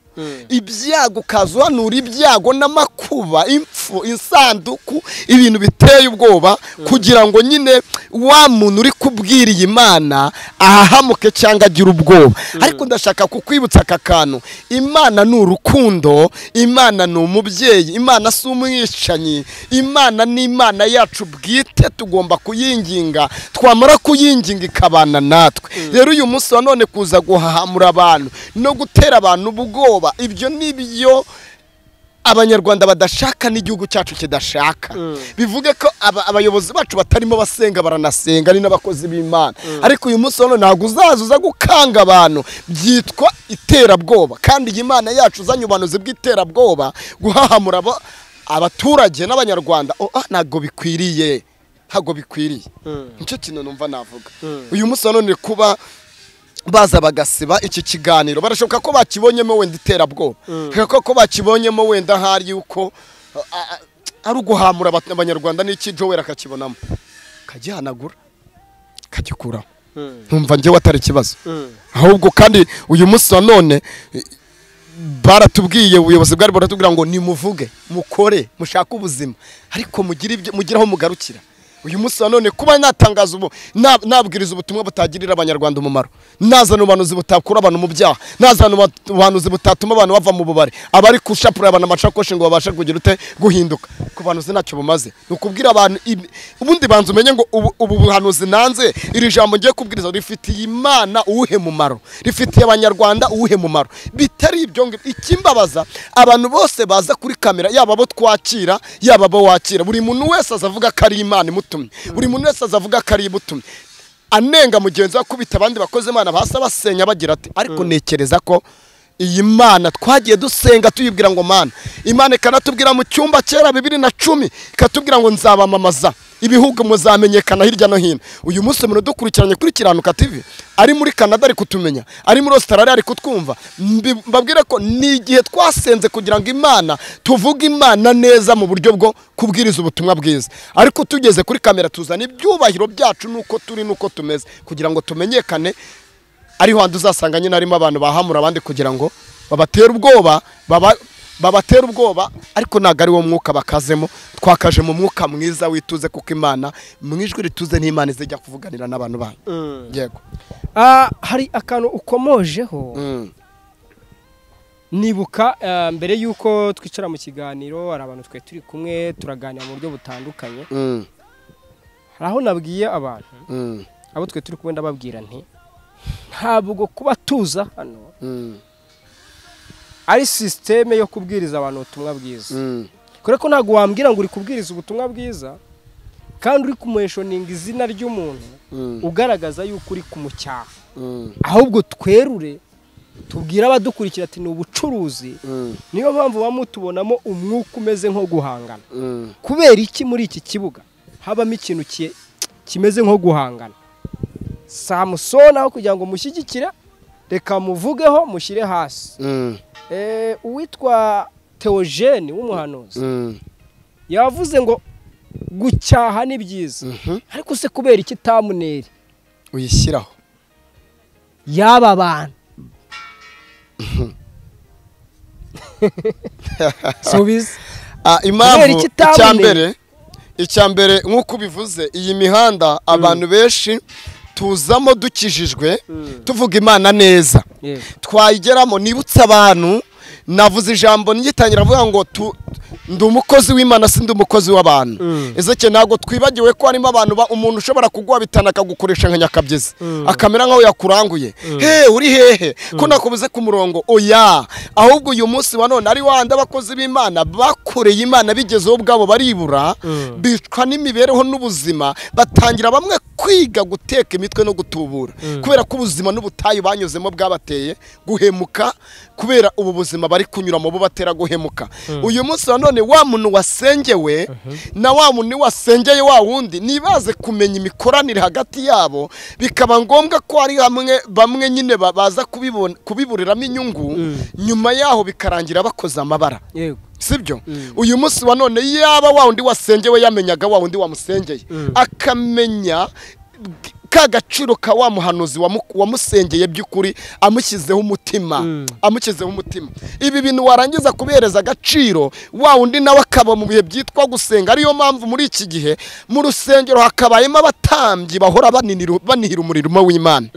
ibyago ukaza uhanura ibyago n'amakuba impfu insanduku ibintu biteye ubwoba kugira ngo nyine wa muntu uri kubwira iyi mana ahahamuke cyangwa agire ubwoba ariko ndashaka kukwibutsa aka kantu imana ni urukundo imana ni umubyeyi imana si umwishanyi imana ni imana yacu bwite tugomba kuyinginga twamara kuyinginga ikabana natwe rero uyu munsi wa none kuza guhahamura abantu no gutera abantu ubwoba ibyo ni byo abanyarwanda badashaka n'igihugu cyacu kidashaka bivuge ko aba- abayobozi bacu batarimo basenga baranasenga ari n'abakozi b'imana ariko uyu munsi wa none ntabwo uzaza uza gukanga abantu byitwa iterabwoba kandi iyi mana yacu uzanye ubuhanuzi bw'iterabwoba guhahamura abo- abaturage n'abanyarwanda oh, ah, ntabwo bikwiriye ntabwo bikwiriye nicyo kintu numva navuga uyu munsi wa none kuba baza bagasiba iki kiganiro barashoboka ko bakibonyemo wenda iterabwoba reka ko bakibonyemo wenda ahari yuko a- a- ari uguhamura abat- abanyarwanda n'iki joweri akakibonamo akagihanagura akagikuraho ntumva njyewe atari ikibazo ahubwo kandi uyu munsi wa none i- baratubwiye ubuyobozi bwari buratubwira ngo nimuvuge mukore mushake ubuzima ariko mugire ibyo mugire aho mugarukira uyu munsi wa none kuba natangaza ubu na- nabwiriza ubutumwa butagirira abanyarwanda umumaro nazana ubuhanuzi butakura abantu mu byaha nazana uba- ubuhanuzi butatuma abantu bava mu bubare abari gushapura abantu amasakoshi ngo babashe kugira ute guhinduka ku buhanuzi ntacyo bumaze ni ukubwira abantu ibi- ubundi banza umenye ngo ubu ubu buhanuzi nanze iri jambo ngiye kubwiriza rifitiye imana uwuhe mumaro rifitiye abanyarwanda uwuhe mumaro bitari ibyo ngibyo ikimbabaza abantu bose baza kuri kamera yaba abo twakira yaba abo wakira buri muntu wese azavuga ko ari imana imutumye buri muntu wese azavuga ko ari imutumye anenga mugenzi we akubita abandi bakozi imana basa basenya bagira ati ariko ntekereza ko iyi mana twagiye dusenga tuyibwira ngo mana imana ikanatubwira mu cyumba kera bibiri na cumi ikatubwira ngo nzabamamaza ibihugu muzamenyekana hirya no hino uyu munsi umuntu dukurikiranye kuri kiranuka tv ari muri canada ari kutumenya ari muri australia ari kutwumva mbi- mbabwire ko ni igihe twasenze kugira ngo imana tuvuge imana neza mu buryo bwo kubwiriza ubutumwa bwiza ariko tugeze kuri kamera tuzana ibyubahiro byacu nuko turi nuko tumeze kugira ngo tumenyekane ariho handi uzasanga nyine harimo abantu bahamura abandi kugira ngo babatere ubwoba baba babatera ubwoba ariko ntabwo ari wo mwuka bakazemo twakaje mu mwuka mwiza wituze kuko imana mu ijwi rituze n'imana izajya kuvuganira n'abantu banyu yego Ah, hari akantu ukomojeho Mm. nibuka ah, mbere y'uko twicara mu kiganiro hari abantu twe turi kumwe turaganira mu buryo butandukanye Mm. hari aho nabwiye abantu Mm. abo twe turi kumwe ndababwira nti ntabwo kuba tuza hano Mm. ari sisiteme yo kubwiriza abantu ubutumwa bwiza Mm. kubera ko ntabwo wambwira ngo uri kubwiriza ubutumwa bwiza kandi uri kumweshoninga izina ry'umuntu Mm. ugaragaza yuko uri kumucyaha Mm. ahubwo twerure tubwire abadukurikira ati ni ubucuruzi Mm. niyo mpamvu baba mutubonamo umwuka umeze nko guhangana Mm. kubera iki muri iki kibuga habamo ikintu ki- kimeze nko guhangana samusoni aho kugira ngo mushyigikire reka muvugeho mushyire hasi Mm. Eh, uwitwa teogene w'umuhanuzi Mm. yavuze ngo gucyaha ni byiza Mhm. ariko se kubera iki tamuneri uyishyiraho y'aba bantu subiza Ah, impamvu Kubera ikitaboneye. icya mbere icya mbere nk'uko ubivuze iyi mihanda abantu benshi tuzamo dukijijwe tuvuga imana neza Yego. twayigeramo nibutse abantu navuze ijambo ngitangira avuga ngo tu- ndi umukozi w'imana si ndi umukozi w'abantu ezeke ntabwo twibagiwe ko harimo abantu ba- umuntu ushobora kuguha bitana akagukoresha nka nyakabyizi akamera nk'aho yakuranguye he uri hehe ko nakubuze ku murongo oya ahubwo uyu munsi wa none ari wandi abakozi b'imana bakoreye imana bigezeho ubwabo baribura bicwa n'imibereho n'ubuzima batangira bamwe kwiga guteka imitwe no gutubura kubera ko ubuzima n'ubutayu banyuzemo bwabateye guhemuka kubera ubu buzima bari kunyuramo bubatera guhemuka uyu munsi wa none wa muntu wasengewe na wa muntu wasengeye wa wundi ntibaze kumenya imikoranire hagati yabo bikaba ngombwa ko hari hamwe bamwe nyine ba- baza kubibon- kubiburiramo inyungu nyuma yaho bikarangira bakoze amabara yego sibyo uyu munsi wa none yaba wa wundi wasengewe yamenyaga wa wundi wamusengeye akamenya ka gaciro ka wa muhanuzi wamu- wamusengeye by'ukuri amushyizeho umutima amushyizeho umutima ibi bintu warangiza kubihereza agaciro wa wundi nawe akaba mu bihe byitwa gusenga ariyo mpamvu muri iki gihe mu rusengero hakabayemo abatambyi bahora baninira- banihira umurimo w'imana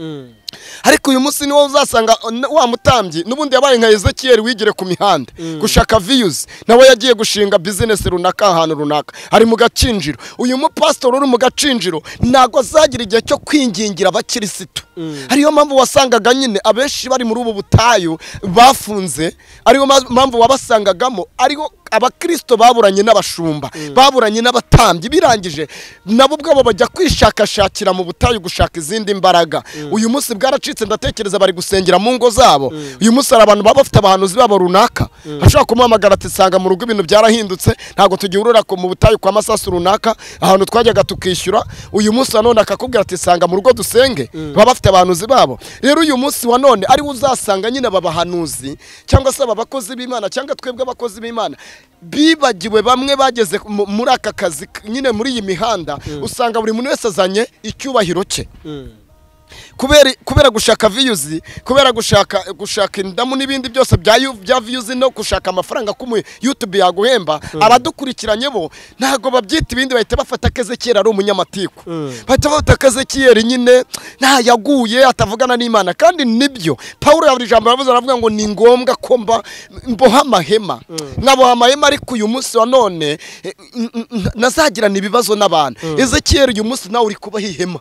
ariko uyu munsi niwo uzasanga wa mutambyi n'ubundi yabaye nka ezekiyeli wigire ku mihanda gushaka viyuzi nawe yagiye gushinga bizinesi runaka ahantu runaka ari mu gacinjiro uyu mupasitori uri mu gacinjiro ntabwo azagira igihe cyo kwingingira abakirisitu ariyo mpamvu wasangaga nyine abenshi bari muri ubu butayu bafunze ariyo ma- mpamvu wabasangagamo ariho abakirisito baburanye n'abashumba baburanye n'abatambyi birangije nabo ubwabo bajya kwishakashakira mu butayu gushaka izindi mbaraga uyu munsi bwaracitse ndatekereza bari gusengera mu ngo zabo uyu munsi hari abantu baba bafite abahanuzi babo runaka ashobora kumuhamagara ati sanga mu rugo ibintu byarahindutse ntabwo tugihurira ku- mu butayu kwa masasu runaka ahantu twajyaga tukishyura uyu munsi wa none akakubwira ati sanga mu rugo dusenge baba bafite abahanuzi babo rero uyu munsi wa none ariwo uzasanga nyine aba bahanuzi cyangwa se aba bakozi b'imana cyangwa twebwe abakozi b'imana bibagiwe bamwe bageze mu- muri aka kazi k- nyine muri iyi mihanda usanga buri muntu wese azanye icyubahiro cye kubera kubera gushaka viyuzi kubera gushaka gushaka indamu n'ibindi byose bya yu- bya viyuzi no gushaka amafaranga ko umu- YouTube yaguhemba abadukurikiranye bo ntabwo babyita ibindi bahita bafata Ezekiel ari umunyamatiku bahita bafata Ezekiel nyine nta yaguye atavugana n'Imana kandi nibyo Paulo yaburi ijambo yavuze aravuga ngo ni ngombwa ko mba mboha amahema nkaboha amahema ariko uyu munsi wa none eh, n- n- n- nazagirana ibibazo n'abantu Ezekiel uyu munsi nawe uri kubaha ihema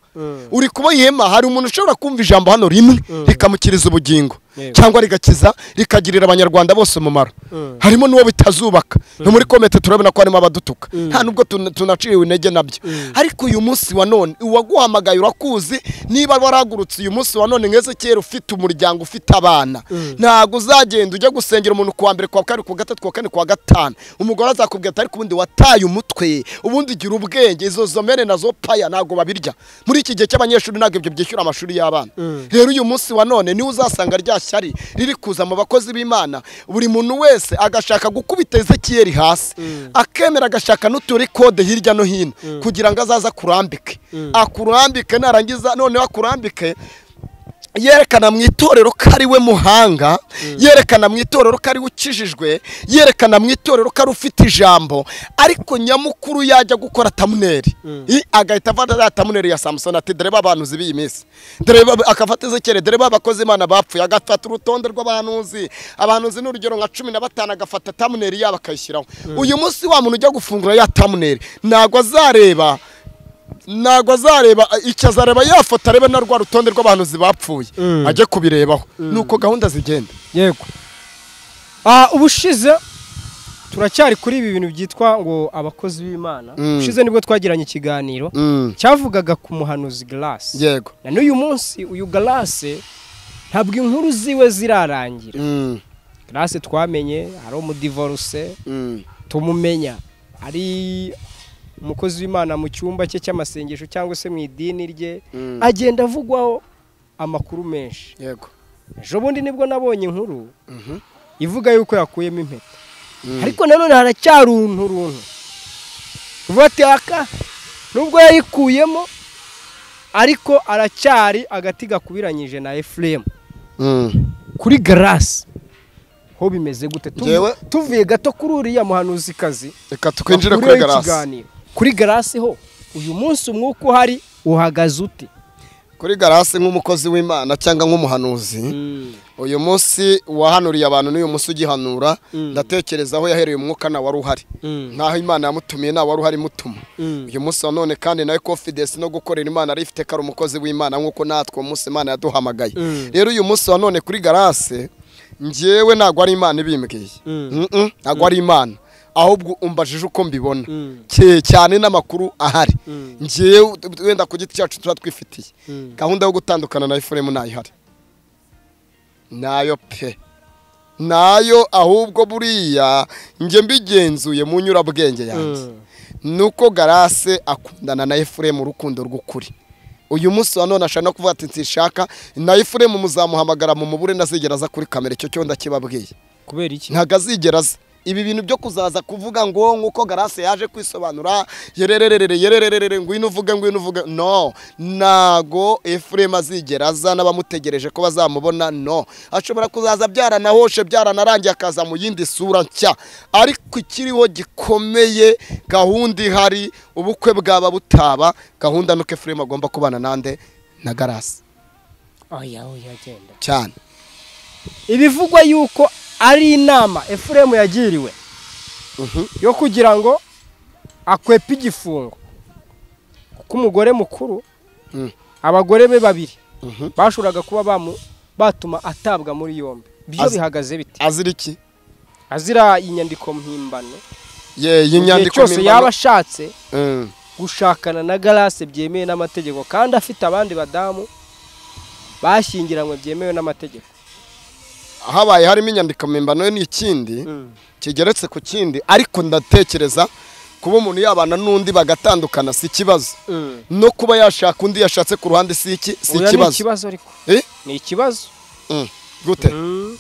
uri kubaha ihema hari umuntu ushobora kumva ijambo hano rimwe rikamukiriza ubugingo Yego. cyangwa rigakiza rikagirira abanyarwanda bose umumaro harimo n'uwo bitazubaka no muri komite turabona ko harimo abadutuka nta nubwo tun- tunaciwe intege nabyo ariko uyu munsi wa none uwaguhamagaye urakuzi niba waragurutse uyu munsi wa none nk'eze kera ufite umuryango ufite abana ntabwo uzagenda ujya gusengera umuntu ku wa mbere ku wa kabiri ku wa gatatu ku wa kane ku wa gatanu umugore azakubwira ati ariko ubundi wataye umutwe ubundi gira ubwenge izo zomere nazo paya ntabwo babirya muri iki gihe cy'abanyeshuri ntabwo ibyo byishyura amashuri y'abana rero uyu munsi wa none niwe uzasanga rya shyari riri kuza mu bakozi b'imana buri muntu wese agashaka gukubita ezekiyeri hasi akemera agashaka n'uturi kode hirya no hino kugira ngo azaze akurambike akurambike narangiza noneho akurambike yerekana mu itorero ko ari we muhanga yerekana mu itorero ko ari we ukijijwe yerekana mu itorero ko ari ufite ijambo ariko nyamukuru yajya gukora tamuneri I- agahita afata za tamuneri ya samusoni ati dore babanuzi b'iyi minsi dore ba- akafata izekere dore babakozi imana bapfuye agafata urutonde rw'abahanuzi abahanuzi ni urugero nka cumi na batanu agafata tamuneri yabo akayishyiraho uyu munsi wa muntu ujya gufungura ya tamuneri ntabwo azareba ntabwo azareba icyo azareba yafata arebe na rwa rutonde rw'abahanuzi bapfuye ajye kubirebaho nuko gahunda zigenda yego Ah, ubushize turacyari kuri ibi bintu byitwa ngo abakozi b'imana Mm. ubushize nibwo twagiranye ikiganiro cyavugaga ku muhanuzi garasi yego na n'uyu munsi uyu garasi ntabwo inkuru ziwe zirarangira Mm, garasi twamenye ari umudivoruse mm, tumumenya ari umukozi w'imana mu cyumba cye cy'amasengesho cyangwa se mu idini rye Mm. agenda avugwaho amakuru menshi yego ejo bundi nibwo nabonye inkuru Mhm. ivuga yuko yakuyemo impeta ariko nanone haracyari uruntu runtu uvuga ati aka nubwo yayikuyemo ariko aracyari agati gakubiranyije na efuremu Mm. kuri garasi ho bimeze gute Tuvu- Njyewe- tuvuye gato kuri uriya muhanuzikazi reka twinjire kuri wakuriyeho garasi ikiganiro. kuri garasi ho uyu munsi umwuka uhari uhagaze uti kuri garasi nk'umukozi w'imana cyangwa nk'umuhanuzi uyu munsi wahanuriye abantu n'uyu munsi ugihanura Mm. ndatekereza aho yahereye umwuka nta wari uhari Mm. nk'aho imana yamutumiye nta wari uhari imutuma Mm. uyu munsi wa none kandi nawe confidence no gukorera imana arifite ko ari umukozi w'imana nk'uko natwe uwo munsi imana yaduhamagaye Mm. rero uyu munsi wa none kuri garasi ngewe ntabwo ari imana ibimbwiye Mm. Mm-mm, ntabwo ari imana ahubwo umbajije uko mbibona Mm. Cye- cyane n'amakuru ahari Mm. ngewe wenda ku giti cyacu tuba twifitiye Mm. gahunda yo gutandukana na efuremu ntayo ihari nayo pe nayo ahubwo buriya njye mbigenzuye mu nyurabwenge yanjye Mm. nuko garase akundana na efuremu urukundo rw'ukuri uyu munsi wa none ashaka no kuvuga ati nsinshaka na efuremu muzamuhamagara mu mubure ntazigera aza kuri kamera icyo cyo ndakibabwiye kubera iki ntabwo azigera aza ibi bintu byo kuzaza kuvuga ngo nk'uko garase yaje kwisobanura yerererere yerererere ngwino uvuge ngwino uvuge no ntago efuremu azigera aza n'abamutegereje ko bazamubona no ashobora kuzaza byaranahoshe byaranarangiye akaza mu yindi sura nshya ariko ikiriho gikomeye gahunda ihari ubukwe bwaba butaba gahunda nuko efuremu agomba kubana nande na garase oya oya genda cyane ibivugwa yuko ari inama efuremu yagiriwe Mhm. yo kugira ngo akwepe igifungo kuko umugore mukuru Mm. abagore be babiri Mhm. bashoboraga kuba bamu- batuma atabwa muri yombi byo Az- bihagaze bite azira iki azira inyandiko mpimbano ye mu gihe y'inyandiko cyose mpimbano- yaba ashatse Mm. gushakana na garase byemewe n'amategeko kandi afite abandi badamu bashyingiranywe byemewe n'amategeko habaye harimo inyandiko mpimbano ni ikindi kigeretse ku kindi ariko ndatekereza kuba umuntu yabana n'undi bagatandukana si ikibazo Mm. no kuba yashaka undi yashatse ku ruhande si iki si Oya, ni ikibazo ikibazo ariko Eh? ni ikibazo Mm. gute Mm.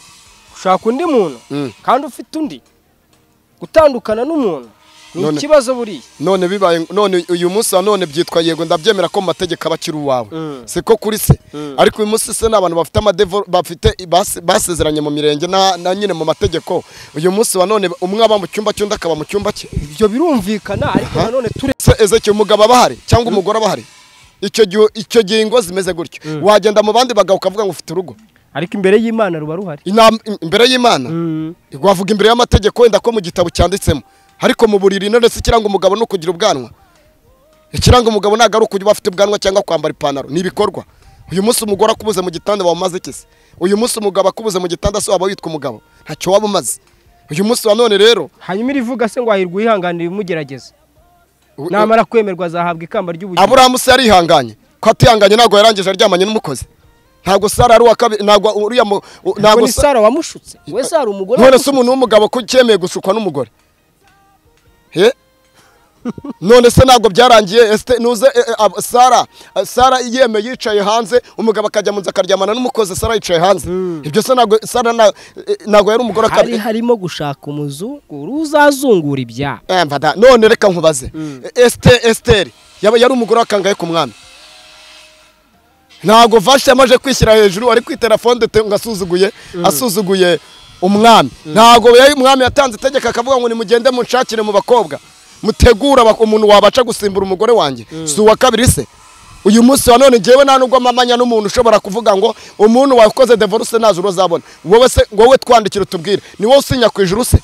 ushaka undi muntu Mm. kandi ufite undi gutandukana n'umuntu ni None- ikibazo buriya none bibaye none uyu munsi wa none byitwa yego ndabyemera ko mu mategeko aba akiri uwawe Mm. siko kuri se Mm. ariko uyu munsi se n'abantu bafite amadevo bafite base- basezeranye mu mirenge na na nyine mu mategeko uyu munsi wa none umwe aba mu cyumba cy'undi akaba mu cyumba cye ibyo birumvikana ariko Aha. nanone ture se ezekeye umugabo aba ahari cyangwa umugore aba ahari icyo gihe icyo gihe ingo zimeze gutyo wagenda mu bandi bagabo ukavuga ngo ufite urugo ariko imbere y'imana ruba ruhari Inama- imbere y'imana wavuga imbere y'amategeko wenda ko mu gitabo cyanditsemo ariko mu buriri none se ikiranga umugabo ni ukugira ubwanwa ikiranga umugabo ntabwo ari ukuba afite ubwanwa cyangwa kwambara ipantaro ni ibikorwa uyu munsi umugore akubuze mu gitanda waba umaze iki se uyu munsi umugabo akubuze mu gitanda se waba witwa umugabo ntacyo waba umaze uyu munsi wa none rero hanyuma irivuga se ngo ahirwa uyihanganira ibimugerageza u- namara kwemerwa azahabwa ikamba ry'ubugingo aburahamu se yarihanganye ko atihanganye ntabwo yarangije aryamanye n'umukozi ntabwo sara ari uwa kabiri ntabwo uriya mu- u- ntabwo ntabwo ni Sa- sara wamushutse we sara umugore none se wamushutse. umuntu w'umugabo ko cyemeye gushukwa n'umugore He? none se ntabwo byarangiye esite nuze e, e, ab- sara eh, sara yemeye yicaye hanze umugabo akajya mu nzu akaryamana n'umukozi sara yicaye hanze ibyo se ntabwo sara na- eh, ntabwo yari umugore hari akabiri harimo gushaka umuzunguru uzazungura ibyaha Eh, mva da- none reka nkubaze esite esiteri yaba yari umugore wakangaye ku mwami ntabwo vashi yamaze kwishyira hejuru ari kuri telefone dete ngo asuzuguye asuzuguye umwami ntabwo yari umwami yatanze itegeko akavuga ngo nimugende munshakire mu bakobwa mutegura abak- umuntu wabaca gusimbura umugore wanjye si uwa kabiri se uyu munsi wa none ngewe nta nubwo mpamanya n'umuntu ushobora kuvuga ngo umuntu wakoze devoruse ntazi urozabona wowe se wowe twandikire utubwire ni wowe usinya ku ijuru se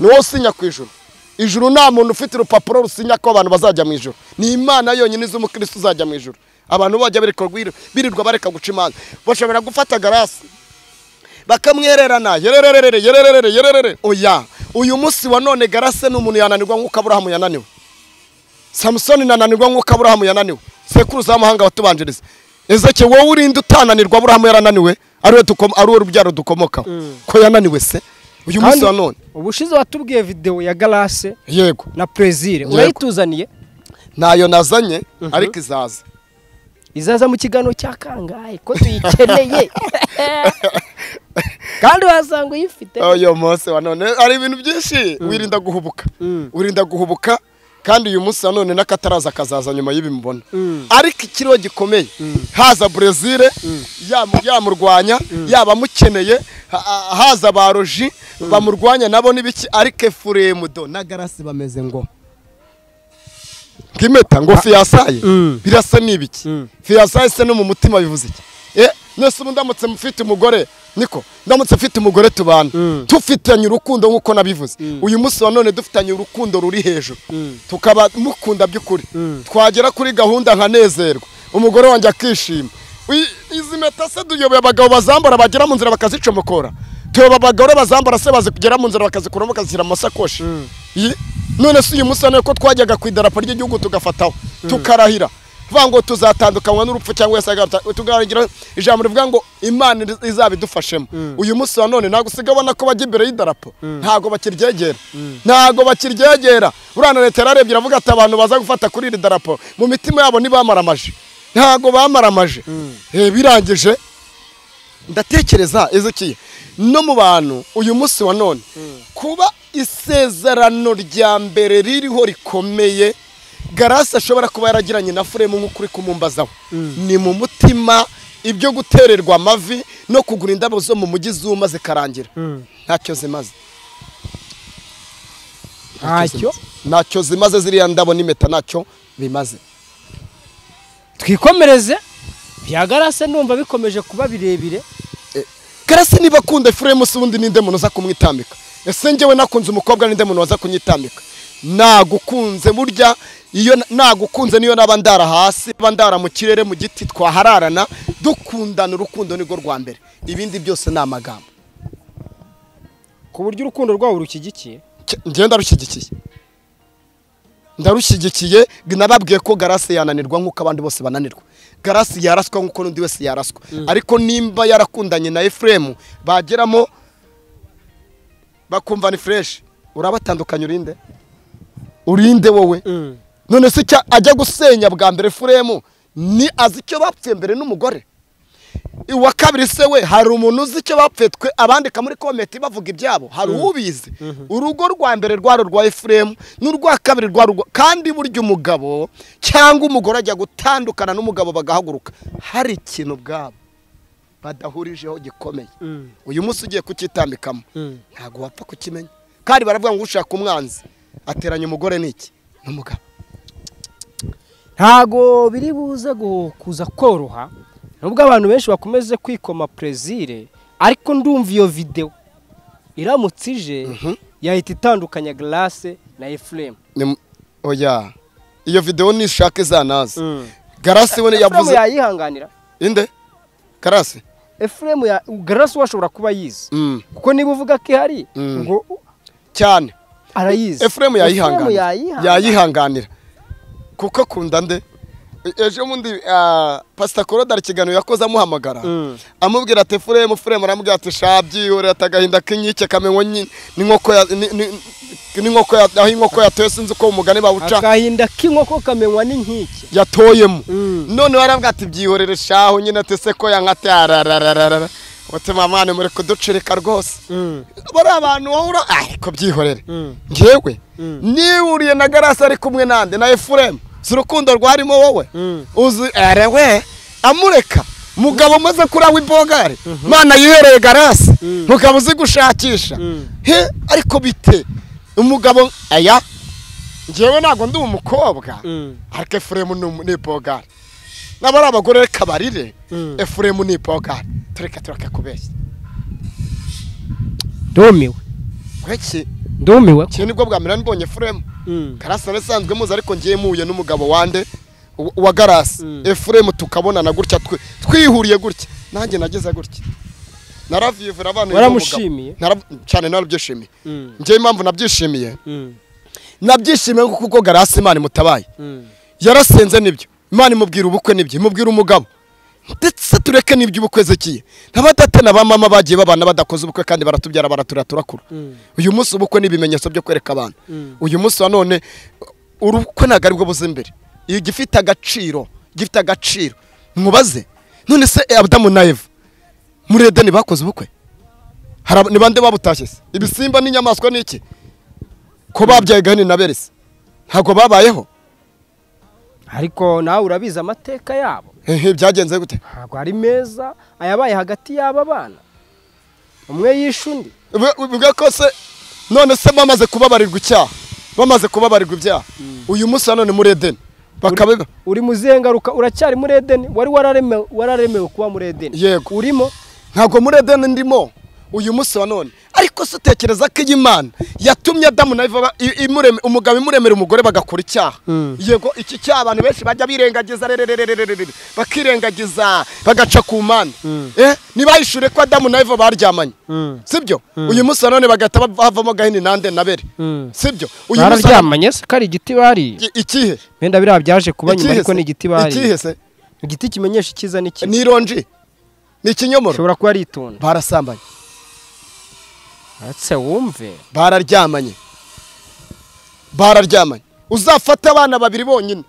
ni wowe usinya ku ijuru ijuru nta muntu ufite urupapuro rusinya ko abantu bazajya mu ijuru ni imana yonyine izi umukirisitu uzajya mu ijuru abantu bajya birirwa birirwa bareka guca imanza bashobora gufata garasi bakamwererana yerererere yerererere yererere oya uyu munsi wa none garase ni umuntu yananirwa nk'uko aburahamu yananiwe samusoni nananirwa nk'uko aburahamu yananiwe sekuruza w'amahanga watubanjiriza ezeke wowe urinde utananirwa aburahamu yarananiwe ariwe dukom- ari we rubyaro dukomokaho ko yananiwe se uyu munsi wa none ubushize watubwiye videwo ya garase yego na prezire Yego. urayituzaniye ntayo nazanye ariko izaza izaza mu kiganiro cya kangahe ko tuyikeneye kandi wasanga uyifite uyu munsi wa none hari ibintu byinshi wirinda guhubuka wirinda guhubuka kandi uyu munsi nanone n'akataraza kazaza nyuma y'ibi mubona Mm. ariko ikiriho gikomeye haza burezile yamu- yamurwanya yaba amukeneye ha- ha- haza ba roji bamurwanya nabo n'ibiki ariko efuremu do na garasi bameze ngo nk'impeta ngo fiyasaye Mm. birasa n'ibiki Mm. fiyasaye se no mu mutima bivuze iki Eh, nese ubu ndamutse mfite umugore niko ndamutse mfite umugore tubana Mm. dufitanye urukundo nk'uko nabivuze Mm. uyu munsi wa none dufitanye urukundo ruri hejuru Mm. tukaba mukunda by'ukuri Mm. twagera kuri gahunda nkanezerwa umugore wanjye akishima Uyi- izi mpeta se duyoboye abagabo bazambara bagera mu nzira bakazicomokora tuyoba abagore bazambara se bazigera mu nzira bakazikuramo bakazishyira mu masakoshi Mm. Iyi- none se uyu munsi wa none ko twajyaga ku idarapo ry'igihugu tugafataho tukarahira vuga ngo tuzatandukanywa n'urupfu cyangwa se agata- tukagira ijambo rivuga ngo imana iri- izabidufashemo uyu munsi wa none ntabwo usigaye ubona ko bajya imbere y'idarapo ntabwo bakiryegera ntabwo bakiryegera buriya na leta yararebye iravuga ati abantu baza gufata kuri iri darapo mu mitima yabo ntibamaramaje ntabwo bamaramaje Eh, birangije ndatekereza ezekiye no mu bantu uyu munsi wa none kuba isezerano rya mbere ririho rikomeye garasi ashobora kuba yaragiranye na furemu nk'uko uri kumumbazaho ni mu mutima ibyo gutererwa amavi no kugura indabo zo mu mujyi zuma zikarangira ntacyo zimaze ntacyo ntacyo zimaze ziriya ndabo n'impeta ntacyo bimaze twikomereze byagarase numva bikomeje kuba birebire karasi niba akunda efuremu se ubundi ninde muntu uza kumwitambika ese njyewe nakunze umukobwa ninde muntu waza kunyitambika nagukunze burya iyo na- nagukunze niyo naba ndara hasi naba ndara mu kirere mu giti twahararana dukundana urukundo nirwo rwa mbere ibindi byose ni amagambo ku buryo urukundo rwawe rushyigikiye Ke- njyewe ndarushyigikiye ndarushyigikiye nababwiye ko garasi yananirwa nk'uko abandi bose bananirwa garasi yaraswa nk'uko n'undi wese yaraswa ariko nimba yarakundanye na efuremu bageramo bakumva ni fureshi urabatandukanya urinde urinde wowe none se icya ajya gusenya bwa mbere furemu ni azi icyo bapfuye mbere n'umugore uwa kabiri se we hari umuntu uzi icyo bapfuye twe abandika muri komenti bavuga ibyabo hari ubizi urugo rwa mbere rwari urwa efuremu n'urwa kabiri rwa rugo kandi burya umugabo cyangwa umugore ajya gutandukana n'umugabo bagahaguruka hari ikintu ubwabo badahurijeho gikomeye uyu munsi ugiye kukitambikamo ntabwo wapfa kukimenya kandi baravuga ngo ushaka umwanzi ateranya umugore n'iki n'umugabo ntago biri buze gu- kuza koroha nubwo abantu benshi bakomeze kwikoma prezire ariko ndumva iyo videwo iramutse ije yahita itandukanya garase na efuremu Ni- oya iyo videwo nishaka izanaze Mm. garasi we efuremu yavuze yayihanganira inde garasi efuremu ya garase washobora kuba yizi Mm. kuko niba uvuga ko ihari Mm. ngo cyane arayizi efuremu yayihanganira yayihanganira. yayihanganira kuko akunda nde E- ejo bundi ah, pasita korodari ikiganiro yakoze amuhamagara Mm. amubwira ati furemu furemu aramubwira ati sha byihorera ati agahinda k'inkike kamenywa nyi- n'inkoko ya- ni- ni- n'inkoko ya- aho inkoko yatoye sinzi uko umugani bawuca akahinda k'inkoko kamenywa n'inkike yatoyemo Mm. none warabwa ati byihorere shaho nyine ati se ko yankate ararararara uti mama muri kuducirika rwose bari abantu wahura ariko byihorere Mm. ngewe Mm. niwuriye na garasi ari kumwe nande na efuremu si urukundo rwarimo wowe Mm. uzi ere we amureka mugabo umaze kuri aho ibogare mana yihereye garasi Mm. mugabo uzi gushakisha Mm. he ariko bite umugabo aya ngewe ntabwo ndi umukobwa Mm. ariko efuremu ni umu- ni ibogare naba ari abagore reka barire Mm. efuremu ni ibogare tureka tureka kubeshya ndumiwe kweki ndumiwe iki nibwo bwa mbere mbonye efuremu Mm. karasi nawe isanzwe muzi ariko ngiye muhuye n'umugabo wande wa- wa garasi Mm. efuremu tukabonana gutya twe- twihuriye gutya nanjye nageze gutya naravivura abana uyu Waramushimiye? mugabo. Nara- cyane narabyishimiye Mm. ngewe impamvu nabyishimiye Mm. nabyishimiye kuko garasi imana imutabaye Mm. yarasenze nibyo imana imubwira ubukwe nibyo imubwira umugabo ndetse tureke n'iby'ubukwe zekiye n'abadate na ba mama bagiye babana badakoze ubukwe kandi baratubyara baraturira turakura Mm. uyu munsi ubukwe ni ibimenyetso byo kwereka abantu Mm. uyu munsi wa none urukwe ntabwo ari bwo buze imbere igifite agaciro gifite agaciro mubaze none se adamu na eva muri edeni bakoze ubukwe Hari ab- ni bande babutashye se ibisimba n'inyamaswa ni iki ko babyaye gahini na beresi ntabwo babayeho ariko nawe urabizi amateka yabo Ehe, byagenze gute ntabwo ari meza ayabaye hagati y'aba bana umwe yishe undi bivuga ko se none se bamaze kubabarirwa icyaha bamaze kubabarirwa ibyaha uyu munsi na none muri edeni bakaba uri muzengaruka uracyari muri edeni wari wararemewe wararemewe kuba muri edeni Yego. urimo ntabwo muri edeni ndimo uyu munsi wa none ariko se utekereza ko iyi mana yatumye adamu na Eva ba- i- imureme- umugabo imuremera umugore bagakora icyaha Mm. yego iki cyaha abantu benshi bajya birengagiza rerererererere, bakirengagiza bagaca ku mana eh ntibahishure ko adamu na Eva baryamanye Mm. sibyo uyu munsi wa none bagahita bavamo gahini nande nabere Mm. sibyo uyu munsi wa none- bararyamanye se ko ari igiti bariye I- ikihe wenda biriya byaje kuba nyuma Ikihe ariko se? ni igiti ikihe bariye se igiti kimenyesha icyiza n'ikibi ni ironji ni ikinyomoro ushobora kuba ari itunda barasambanye ese wumve bararyamanye bararyamanye uzafata abana babiri bonyine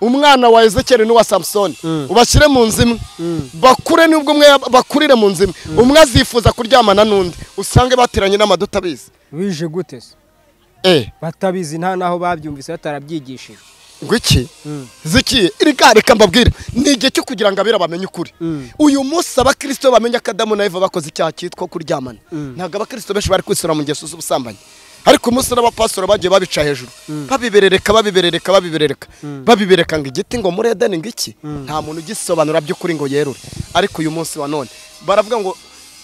umwana wa ezekeri n'uwa samusoni Mm. ubashyire mu nzu imwe Mm. bakure nubwo umwe yaba- bakurire mu nzu imwe umwe azifuza kuryamana n'undi usange bateranye n'amaduta abizi wije gute se eh batabizi nta n'aho babyumvise batarabyigishijwe ngo iki Mm. zikiye reka reka mbabwire ni igihe cyo kugira ngo abera bamenye ukuri Mm. uyu munsi abakristo bamenya ko adamu na eva bakoze icyaha cyitwa kuryamana Mm. ntabwo abakristo benshi bari kwisura mu ngeso z'ubusambanyi ariko umunsi n'abapasuro bagiye babica hejuru babiberereka babiberereka babiberereka babibereka ngo igiti ngo muri edeni ngo iki nta muntu ugisobanura by'ukuri ngo yerure ariko uyu munsi wa none baravuga ngo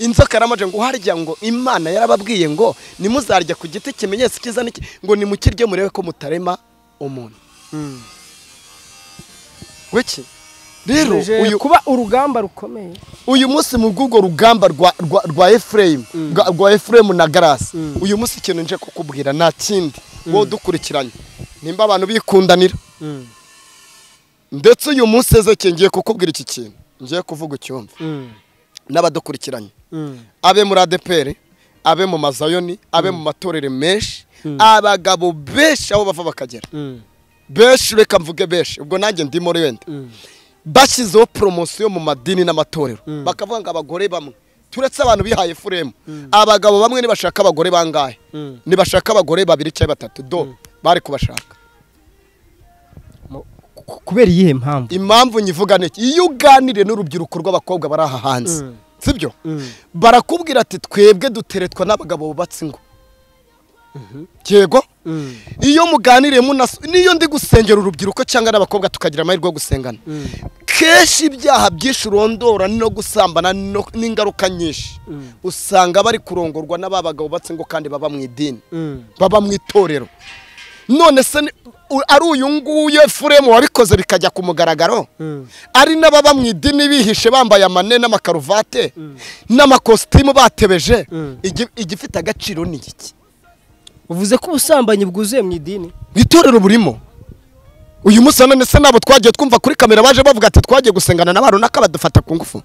inzoka yaramaje ngo uharya ngo imana yarababwiye ngo nimuzarya ku giti kimenyetso cyiza n'iki ngo nimukirye murebe ko mutarema umuntu wiki rero Wije uyu kuba urugamba rukomeye uyu munsi mu bw'ubwo rugamba rwa rwa rwa efuremu rwa- rwa efuremu na garasi uyu munsi ikintu nje kukubwira nta kindi wowe dukurikiranye nimba abantu bikundanira ndetse uyu munsi ezeke ngiye kukubwira iki kintu ngiye kuvuga icyumve n'abadukurikiranye abe muri adeperi abe mu mazayoni abe mu matorero menshi abagabo benshi aho bava bakagera benshi reka mvuge benshi ubwo nanjye ndimo wenda bashyizeho poromosiyo mu madini n'amatorero bakavuga ngo abagore bamwe turetse abantu bihaye furemu abagabo bamwe ntibashaka abagore bangahe Mm. ntibashaka abagore babiri cyangwa batatu do bari kubashaka Mu- ku- kubera iyihe mpamvu impamvu nyivuga ni iki iyo uganiriye n'urubyiruko rw'abakobwa bari aha hanze Mm. sibyo Mm. barakubwira ati twebwe duteretwa n'abagabo bubatse ingo yego iyo muganiriye munas niyo ndi gusengera urubyiruko cyangwa n'abakobwa tukagira amahirwe yo gusengana kenshi ibyaha byinshi urondora no gusambana no- n'ingaruka nyinshi Mm. usanga bari kurongorwa n'aba bagabo batse ngo kandi baba mu idini Mm. baba mu itorero none se ni- u- ari uyu nguyu efuremu wabikoze bikajya ku mugaragaro Mm. ari n'ababa mu idini bihishe bambaye amane n'amakaruvate n'amakositimu batebeje Mm. Igi- igifite agaciro ni iki uvuze ko ubusambanyi bwuzuye mu idini mu itorero burimo uyu munsi na none se nabo twagiye twumva kuri kamera baje bavuga ati twagiye gusengana na ba runaka badufata ku ngufu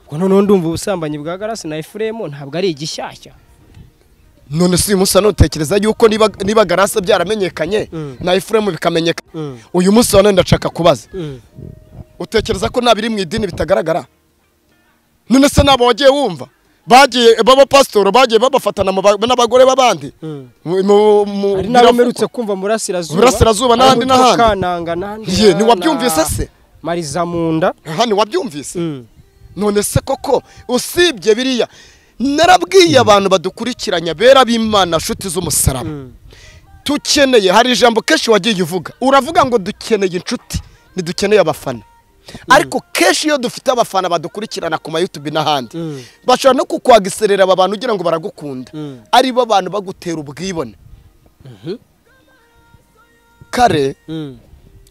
ubwo noneho ndumva ubusambanyi bwa garasi na efuremu ntabwo ari igishyashya none si uyu munsi none utekereza yuko niba niba garase byaramenyekanye Mm. na efuremu bikamenyekana Mm. uyu munsi wa none ndashaka kubaza utekereza ko nta biri mu idini bitagaragara none se nabo wagiye wumva bagiye b'abapasitoro bagiye babafatana mu ba- n'abagore b'abandi Mm. Mu- mu- mu- hari n'abo biravugwa. mperutse kumva murasirazuba Burasirazuba n'ahandi Ari mu n'ahandi. Kananga n'ahandi Ye, na- ntiwabyumvise na se? mariza munda hano wabyumvise none se koko usibye biriya narabwiye abantu badukurikiranya bera b'imana nshuti z'umusaraba tukeneye hari ijambo kenshi wagiye uvuga uravuga ngo dukeneye inshuti ntidukeneye abafana ariko kenshi iyo dufite abafana badukurikirana ku mayutubi n'ahandi Mm. bashobora no kukwagiserera aba bantu ugira ngo baragukunda Mm. ari bo bantu bagutera ubwibone kare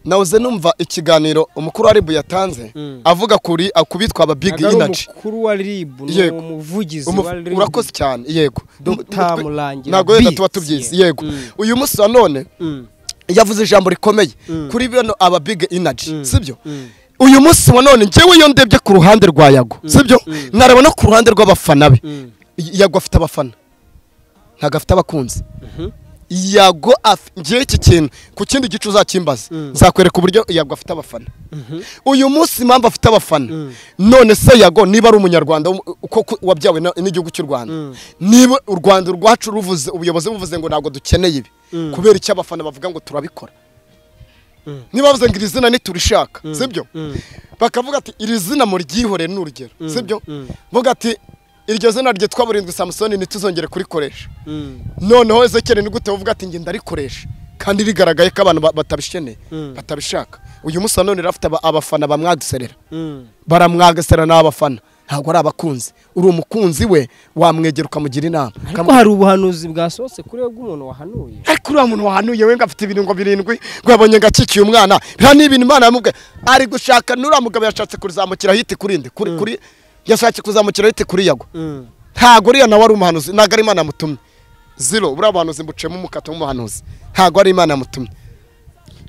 nawuze numva ikiganiro umukuru wa ribu yatanze Mm. avuga kuri ku bitwa aba big ntabwo ari energy umukuru wa ribu ni Yego. umuvugizi Umu- wa ribu urakoze cyane yego Dr. Umutwe- Murangira ntabwo wenda Beats, tuba tubyizi ye. yego Mm. uyu munsi wa none Mm. yavuze ijambo rikomeye Mm. kuri bino aba big energy sibyo Mm. uyu munsi wa none njyewe iyo ndebye ku ruhande rwa yago sibyo ntareba no ku ruhande rw'abafana be Mm. yago afite abafana ntabwo afite abakunzi yago afi ngewe iki kintu ku kindi gice uzakimbaza Mm. nzakwereka uburyo yago afite abafana uyu munsi impamvu afite abafana Mm. none se yago niba ari umunyarwanda w'um- uko ku- wabyawe na- n'igihugu cy'u rwanda Mm. niba u rwanda rwacu ruvuze ubuyobozi buvuze ngo ntabwo dukeneye ibi Mm. kubera icyo abafana bavuga ngo turabikora Mm. niba bavuze ngo iri zina ntiturishaka sibyo Mm. bakavuga ati iri zina muryihorere ni urugero Mm. sibyo Mm. vuga ati iryo zina ryitwa burindwi samusoni ntituzongere kurikoresha Mm. noneho ezekeri ni gute uvuga ati njye ndarikoresha kandi rigaragaye ko abantu ba- batabisheneye Mm. batabishaka uyu munsi nanone rafite aba- abafana bamwagiserera Mm. baramwagasera n'abafana ntabwo ari abakunzi uri umukunzi we wamwegera ukamugira inama ariko hari ubuhanuzi bwasohotse kuri we bw'umuntu wahanuye ariko uriya muntu wahanuye we ngo afite ibirungo birindwi ngo yabonye ngo akikiye umwana biriya ni ibintu imana yamubwiye ari gushaka n'uriya mugabo yashatse kuzamukira hiti kuri nde kuri kuri yashatse kuzamukira hiti kuri yago Mm. ntabwo uriya nawe ari umuhanuzi ntabwo ari imana yamutumye zero buriya buhanuzi mbucemo umukato w'umuhanuzi ntabwo ari imana yamutumye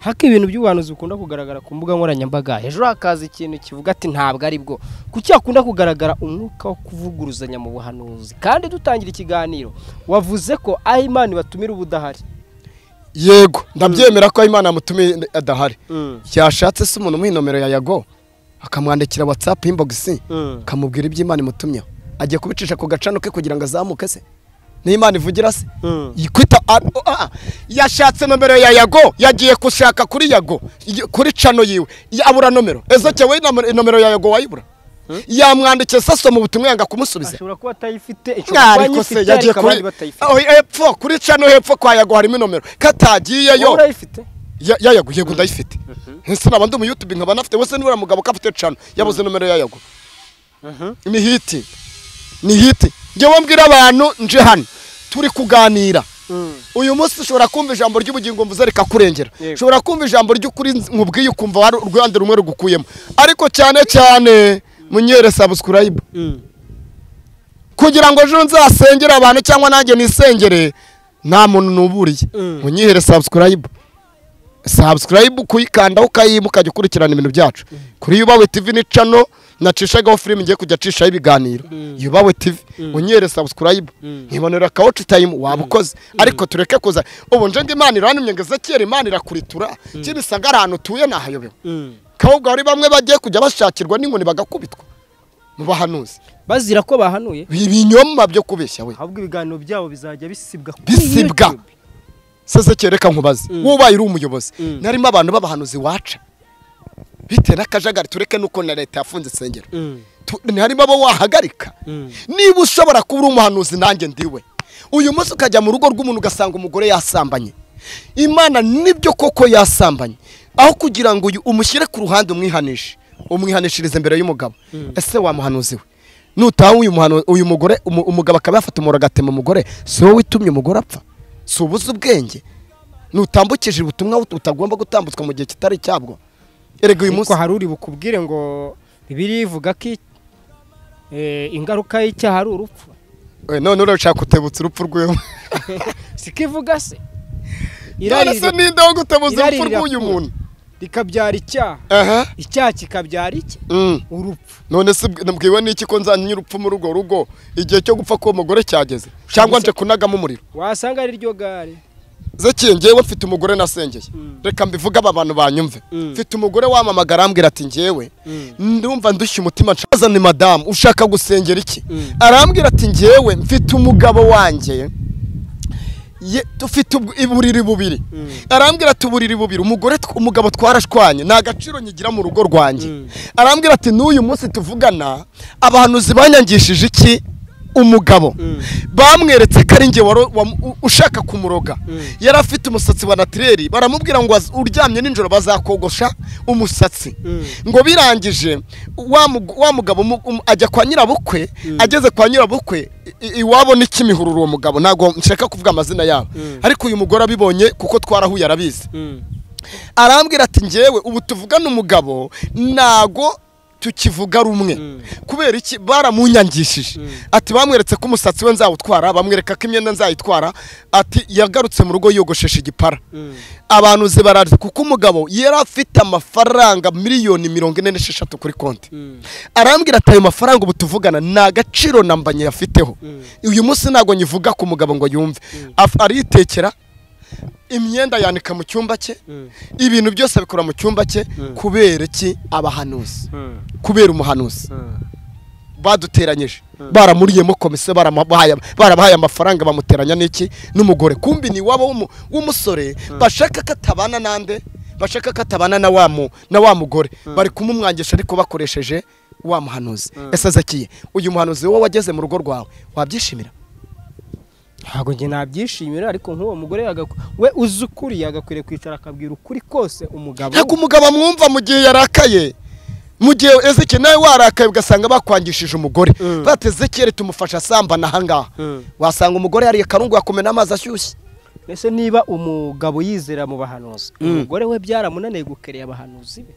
haka ibintu by'ubuhanuzi bikunda kugaragara ku mbuga nkoranyambaga hejuru hakaza ikintu kivuga ati ntabwo ari bwo kuki hakunda kugaragara umwuka wo kuvuguruzanya mu buhanuzi kandi dutangira ikiganiro wavuze ko aho imana ibatumira uba udahari yego ndabyemera ko imana yamutumye adahari Mm. yashatse se umuntu umuha inomero ya yago akamwandikira watsapu inbogisi Mm. akamubwira ibyo imana imutumyeho agiye kubicisha ku gacano ke kugira ngo azamuke se niyo imana ivugira se Mm. kwita a- a- a- yashatse nomero ya yago yagiye gushaka kuri yago y- kuri cano yiwe ya- abura nomero ezoke we nomero- nomero ya yago wayibura yamwandikiye saso mu butumwa yanga kumusubiza ashobora kuba atayifite ishobora kuba ariko se ayifite yagiye ariko abandi kuri batayifite Oh, hepfo kuri cano hepfo kwa yago harimo inomero wowe katagiyeyo urayifite Ya- ya yago yego ndayifite ese naba ndi umuyutubi nkaba nafite wese nibura mugabo ko afite cano yabuze nomero ya yago ni hiti ni hiti ngewe mbwira abantu nje hano turi kuganira Mm. uyu munsi ushobora kumva ijambo ry'ubugingo mvuze rikakurengera Yego. ushobora kumva ijambo ry'ukuri nkubwiye ukumva hari uruhande rumwe rugukuyemo ariko cyane cyane munyere sabusikurayibu Mm. kugira ngo ejo nzasengere abantu cyangwa nanjye nisengere nta muntu nuburiye Mm. munyihere sabusikurayibu sabusikurayibu kuyikandaho ukayima ukajya ukurikirana ibintu byacu kuri yubawe tivi ni cano nacishagaho filime ngiye kujya acishaho ibiganiro yubawe tivi munyihere sabusikurayibu nkibonera kawuci tayimu waba ukoze ariko tureke kuza ubu nje ngo imana irantumye ngo ezekiyeri imana irakuritura kibisagara ahantu utuye nahayobewe Mm. kawubwa hari bamwe bagiye kujya bashakirwa n'inkoni bagakubitwa mu bahanuzi bazira ko bahanuye ibinyoma byo kubeshya we ahubwo ibiganiro byabo bizajya bisibwa kuri Bisibwa. YouTube. seze kereka nkubaze Mm. wubaye uri umuyobozi Mm. narimo abantu b'abahanuzi waca bitewe n'akajagari tureke nuko na leta yafunze insengero Mm. Tu- harimo abo wahagarika Mm. niba ushobora kuba uri umuhanuzi nanjye ndiwe uyu munsi ukajya mu rugo rw'umuntu ugasanga umugore yasambanye imana nibyo koko yasambanye aho kugira ngo uyu umushyire ku ruhande umwihanishe umwihanishirize imbere y'umugabo ese wa muhanuzi we nutaha uyu muhanu- uyu mugore umu- umugabo akaba yafata umuriro agatema umugore si wowe utumye umugore apfa si ubuze ubwenge nutambukije ubutumwa utagomba gutambutswa mu gihe kitari cyabwo erega uyu munsi ariko hari uri bukubwire ngo bibiri ivuga ko i- eh, ingaruka y'icyaha ari urupfu Eh, none urashaka kutebutsa urupfu rw'iwe siko ivuga se none irari se ninde wo gutebuza urupfu irari rw'uyu rirakura. muntu rikabyara icyaha aha icyaha kikabyara iki Mm. urupfu none se bw- nabwiwe n'iki ko nzanye urupfu muri urwo rugo igihe cyo gupfa k'uwo mugore cyageze cyangwa nje kunagamo umuriro wasanga ari ryo gare zekiye ngewe mfite umugore nasengeye Mm. reka mbivuge aba bantu banyumve Mm. mfite umugore wamamagara arambwira ati ngewe Mm. ndumva ndushye umutima nshaka ni madamu ushaka gusengera iki Mm. arambwira ati ngewe mfite umugabo wanjye ye- dufite ubw- uburiri bubiri Mm. arambwira ati uburiri bubiri umugore tw- umugabo twarashwanye nta gaciro nyigira mu rugo rwanjye Mm. arambwira ati n'uyu munsi tuvugana abahanuzi banyangishije iki umugabo Mm. bamweretse ko ari njye waro- wam- u- ushaka kumuroga Mm. yari afite umusatsi wa natireri baramubwira ngo az- uryamye nijoro bazakogosha umusatsi Mm. ngo birangije wa mug- wa mugabo mu- um- ajya kwa nyirabukwe ageze kwa nyirabukwe i- i- iwabo ni kimihururu uwo mugabo ntabwo nshaka kuvuga amazina yabo Mm. ariko uyu mugore abibonye kuko twarahuye arabizi Mm. arambwira ati ngewe ubu tuvugana umugabo ntago tukivuga rumwe Mm. kubera iki baramunyangishije Mm. ati bamweretse ko umusatsi we nzawutwara bamwereka ko imyenda nzayitwara ati yagarutse mu rugo yogosheshe igipara Mm. abantu ze barazi kuko umugabo yari afite amafaranga miliyoni mirongo ine n'esheshatu kuri konti Mm. arambwira ati ayo mafaranga ubu tuvugana nta gaciro na mbanye afiteho Mm. uyu munsi ntabwo nyivuga ku mugabo ngo yumve Af- aritekera imyenda yanika mu cyumba cye Mm. ibintu byose abikora mu cyumba cye Mm. kubera iki abahanuzi Mm. kubera umuhanuzi Mm. baduteranyije baramuriyemo komisiyo baramubaye- barabahaye amafaranga bamuteranya n'iki n'umugore kumbi ni wabo w'umusore bashaka ko atabana n'ande bashaka ko atabana na wa mu- na wa mugore bari kumumwangisha ariko bakoresheje wa muhanuzi ese azakiye uyu muhanuzi wowe wageze mu rugo rwawe wabyishimira ntabwo njye nabyishimira ariko nk'uwo mugore yagakw- we uzi ukuri yagakwiriye kwicara akabwira ukuri kose umugabo ntabwo umugabo amwumva mu gihe yarakaye mu gihe ezekiyeli nawe warakaye ugasanga bakwangishije umugore Mm. bati ezekiyeli tumufasha asambana ahangaha Mm. wasanga umugore yariye akarungu yakumena amazi ashyushye mbese niba umugabo yizera mu bahanuzi umugore we byaramunaniye gukereye abahanuzi be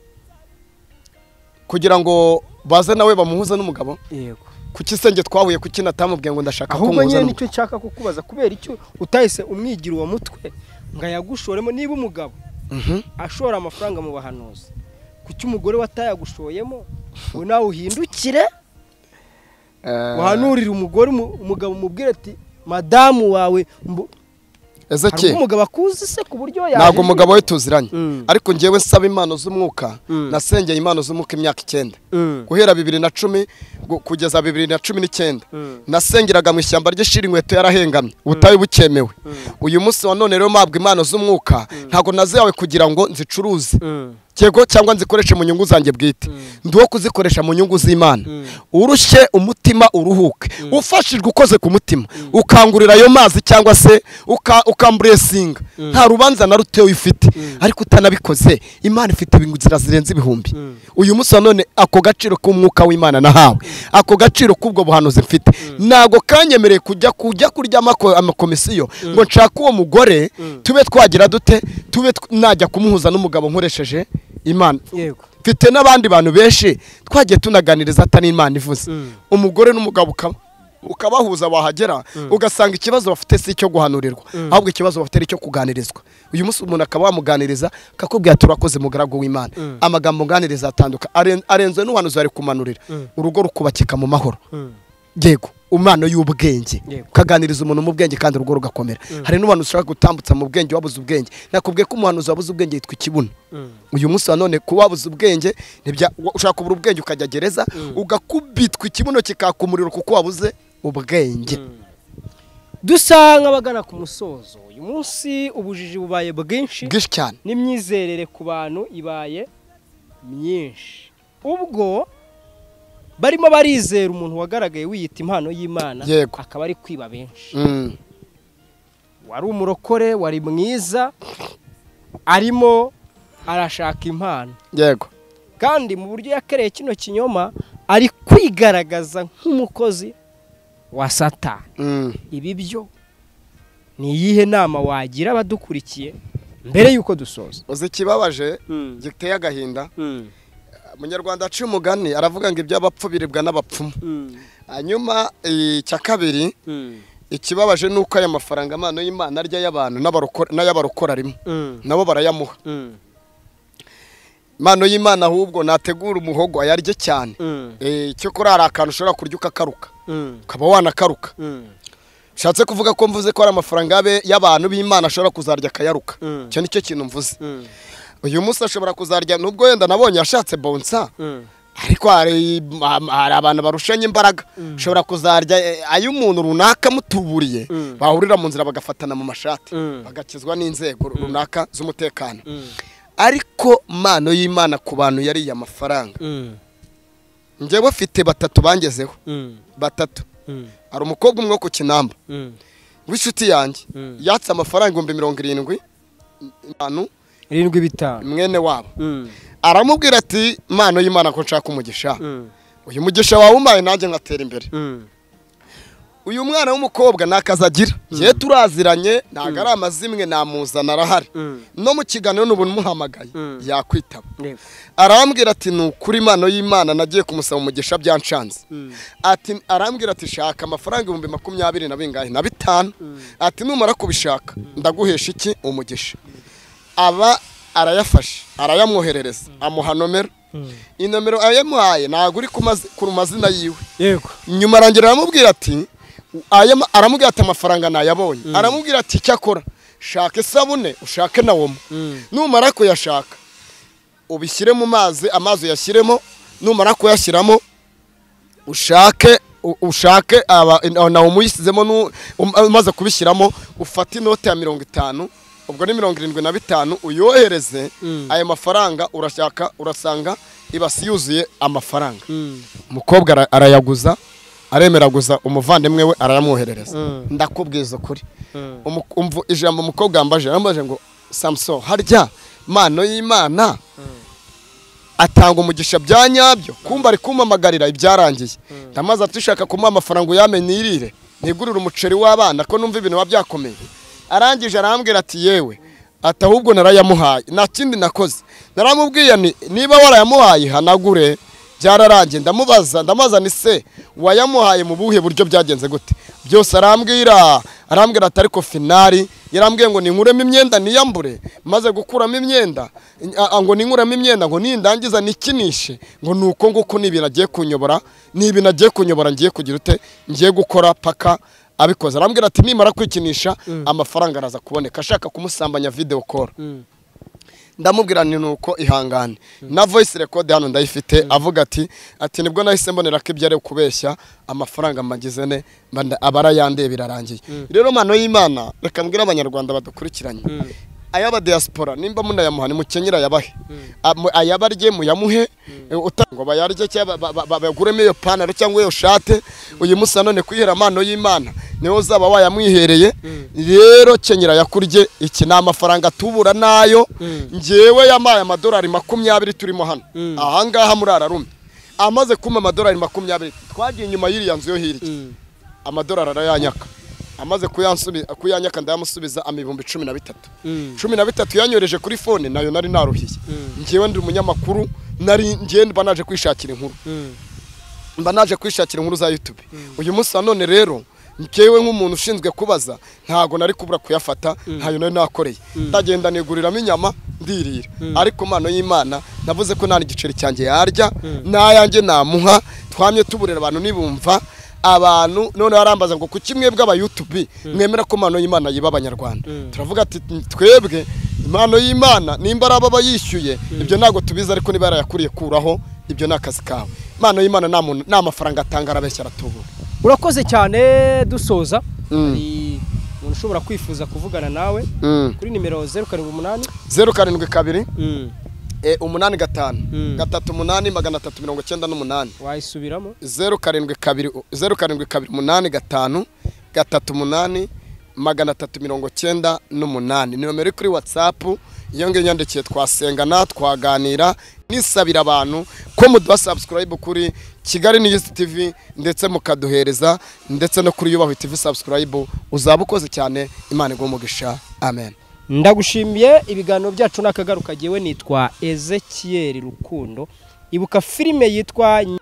kugira ngo baze nawe bamuhuze n'umugabo yego kuki senge twahuye kuki natamubwiye ngo ndashaka ko ahubwo muhuza nyine n'umugabo nicyo nshaka kukubaza kubera icyo utahise umwigira uwo mutwe ngo ayagushoremo niba umugabo Mhm. ashora amafaranga mu bahanuzi kuki umugore we atayagushoyemo ngo nawe uhindukire uhanurire umugore umu- umugabo umubwire ati madamu wawe mbu- hari ezekiyeli umugabo akuzi se ku buryo yaje ntabwo umugabo we tuziranye Mm. ariko ngewe nsaba impano z'umwuka Mm. nasengeye impano z'umwuka imyaka icyenda Mm. guhera bibiri na cumi gu- kugeza bibiri na cumi n'icyenda Mm. nasengeraga mu ishyamba ry'ishira inkweto yarahengamye ubutayu bukemewe uyu munsi wa none rero mpabwa impano z'umwuka ntabwo nazihawe kugira ngo nzicuruze Mm. cyego cyangwa nzikoreshe mu nyungu zanjye bwite ndi uwo kuzikoresha mu nyungu z'imana urushye umutima uruhuke ufashijwe ukoze ku mutima ukangurira ayo mazi cyangwa se uka- ukamburesinga nta rubanza na ruto ufite ariko utanabikoze imana ifite inzira zirenze ibihumbi uyu munsi wa none ako gaciro k'umwuka w'imana nahawe ako gaciro k'ubwo buhanuzi mfite ntabwo kanyemereye kujya kujya kurya amako- amakomisiyo ngo nshake uwo mugore tube twagira dute tube tw- najya kumuhuza n'umugabo nkoresheje imana yego mfite n'abandi bantu benshi twagiye tunaganiriza atari imana ivuze umugore n'umugabo ukaba ukabahuza wahagera ugasanga ikibazo bafite si icyo guhanurirwa ahubwo ikibazo bafite ari icyo kuganirizwa uyu munsi umuntu akaba wamuganiriza akakubwira turakoze mugaragu w'imana amagambo nganiriza atanduka Aren- arenzwe n'uhanuzi ari kumanurira urugo rukubakika mu mahoro yego umwana y'ubwenge Yego. ukaganiriza umuntu mu bwenge kandi urugo rugakomera hari n'umuntu ushaka gutambutsa mu bwenge wabuze ubwenge nakubwiye ko umuhanuzi wabuze ubwenge yitwa ikibuno uyu munsi wa none kuba wabuze ubwenge ntibya wa- ushaka kubura ubwenge ukajya gereza ugakubitwa ikibuno kikaka umuriro kuko wabuze ubwenge dusanga abagana ku musozo uyu munsi ubujiji bubaye bwinshi bwinshi cyane n'imyizerere ku bantu ibaye myinshi ubwo barimo barizera umuntu wagaragaye wiyita impano y'imana Yego. akaba ari kwiba benshi Mm. wari umurokore wari mwiza arimo arashaka impano yego kandi mu buryo yakereye kino kinyoma ari kwigaragaza nk'umukozi wa satani Mm. ibi byo ni iyihe nama wagira abadukurikiye mbere y'uko dusoza uzi ikibabaje giteye agahinda umunyarwanda aciye umugani aravuga ngo iby'abapfu biribwa n'abapfumu hanyuma icya kabiri ikibabaje ni uko aya mafaranga amano y'imana arya y'abantu n'abarokora- n'ay'abarokora rimwe nabo barayamuha impano y'imana ahubwo nategura umuhogo ayarye cyane Eh, cyo kuri hari akantu ushobora kurya ukakaruka ukaba wanakaruka bishatse kuvuga ko mvuze ko hari amafaranga y'abe- y'abantu b'imana ashobora kuzarya akayaruka Mm. icyo nicyo kintu mvuze uyu munsi ashobora kuzarya nubwo wenda nabonye yashatse bonsa ariko hari am- hari abantu barushanya imbaraga ushobora kuzarya eh, ay'umuntu runaka mutuburiye Mm. bahurira mu nzira bagafatana mu mashati Mm. bagakizwa n'inzego runaka z'umutekano ariko mano y'imana ku bantu yariye amafaranga njyewe bafite batatu bangezeho batatu hari umukobwa umwe wo ku kinamba w'inshuti yanjye Mm. yatse amafaranga ibihumbi mirongo irindwi manu irindwi bitanu mwene wabo aramubwira ati mano y'imana ko nshaka umugisha uyu mugisha wawe umpaye nanjye nkatera imbere uyu mwana w'umukobwa ni akazi agira ye turaziranye ntabwo ari amazimwe namuzana arahari no mu kiganiro n'ubuntu umuhamagaye Mm. yakwitaba arambwira ati ni ukuri impano y'imana nagiye kumusaba umugisha byanshanze ati arambwira ati shaka amafaranga ibihumbi makumyabiri na bingahe na bitanu ati numara kubishaka ndaguhesha iki umugisha aba arayafashe arayamwoherereza amuha nomero inomero ayamuhaye ntabwo uri ku mazi- ku mazina yiwe yego nyuma arangira aramubwira ati aya ma- aramubwira ati amafaranga nayabonye aramubwira ati icyo akora shaka isabune ushake na womo numara kuyashaka ubishyire mu mazi amazi uyashyiremo numara kuyashyiramo ushake u- ushake aba- na womo uyishyizemo nu- um- umaze kubishyiramo ufate inote ya mirongo itanu ubwo ni mirongo irindwi na bitanu uyohereze ayo mafaranga urashaka urasanga ibasi yuzuye amafaranga umukobwa ara- arayaguza aremeraguza umuvandimwe we arayamwoherereza ndakubwiza ukuri Umu- umvu- ijambo umukobwa yambaje yarambaje ngo samuson harya mano y'imana atanga umugisha bya nyabyo kumba ari kumpamagarira ibyarangiye ndamaze atushaka kumuha amafaranga uyamenye irire ntigurire umuceri w'abana ko numva ibintu biba byakomeye arangije arambwira ati yewe ati ahubwo narayamuhaye nta kindi nakoze naramubwiye ni niba warayamuhaye hanagure byararangiye ndamubaza ndamubaza ni se wayamuhaye mu buhe buryo byagenze gute byose arambwira arambwira ati ariko finari yarambwiye ngo ninkuremo imyenda niyambure maze gukuramo imyenda a- a- ngo ninkuramo imyenda ngo nindangiza nikinishe ngo ni uko nguko ni ibintu agiye kunyobora ni ibintu agiye kunyobora ngiye kugira ute ngiye gukora paka abikoze arambwira ati nimara kwikinisha amafaranga araza kuboneka ashaka kumusambanya video call ndamubwira ni nuko ihangane na voice record hano ndayifite avuga ati ati nibwo nahise mbonera ko ibyo ari ukubeshya amafaranga magize ne mba nda- aba arayandeye birarangiye rero mano y'imana reka mbwire abanyarwanda badukurikiranye ayaba diaspora nimba munayamuha nimukenyera yabahe ayabarye muyamuhe uta- ngo bayarye cyangwa ba- ba- ba- baguremo iyo pantaro cyangwa iyo shate uyu munsi nanone kwihera amano y'imana niwe uzaba wayamwihereye rero kenyera yakurye iki ni amafaranga tubura nayo ngewe yamaye amadolari makumyabiri turimo hano ahangaha muri ararume amaze kumpa amadolari makumyabiri twagiye inyuma y'iriya nzu yo hirya amadolari arayanyaka amaze kuyansubi- kuyanyaka ndayamusubiza ama ibihumbi cumi na bitatu cumi na bitatu yanyoreje kuri fone nayo nari naruhiye ngewe ndi umunyamakuru nari ngewe mba naje kwishakira inkuru mba naje kwishakira inkuru za YouTube uyu munsi wa none rero ngewe nk'umuntu ushinzwe kubaza ntago nari kubura kuyafata ntayo nari nakoreye ndagenda niguriramo inyama ndirira ariko impano y'imana navuze ko nta n'igiceri cyanjye yarya n'ayanjye namuha twamye tuburira abantu nibumva abantu none barambaza ngo kuki mwebwe aba YouTube mwemera ko impano y'imana yiba abanyarwanda turavuga ati twebwe impano y'imana nimba ari ababa yishyuye ibyo ntabwo tubizi ariko niba yarayakuriye kuraho ibyo ni akazi kawe impano y'imana nta muntu nta mafaranga atanga arabeshya aratubura urakoze cyane dusoza Mm. hari umuntu ushobora kwifuza kuvugana nawe kuri nimero zeru karindwi umunani zeru karindwi kabiri eh, umunani gatanu gatatu umunani magana atatu mirongo icyenda n'umunani wayisubiramo zeru karindwi kabiri zeru karindwi kabiri umunani gatanu gatatu umunani magana atatu mirongo icyenda n'umunani ni nomero iri kuri watsapu iyo ngiyo yandikiye twasengana twaganira nisabira abantu ko muduha subscribe kuri kigali news tv ndetse mukaduhereza ndetse no kuri yubahwe tv subscribe uzaba ukoze cyane imana iguhe umugisha amen ndagushimiye ibiganiro byacu n'akagaruka jyewe nitwa ezekiyeri rukundo ibuka filime yitwa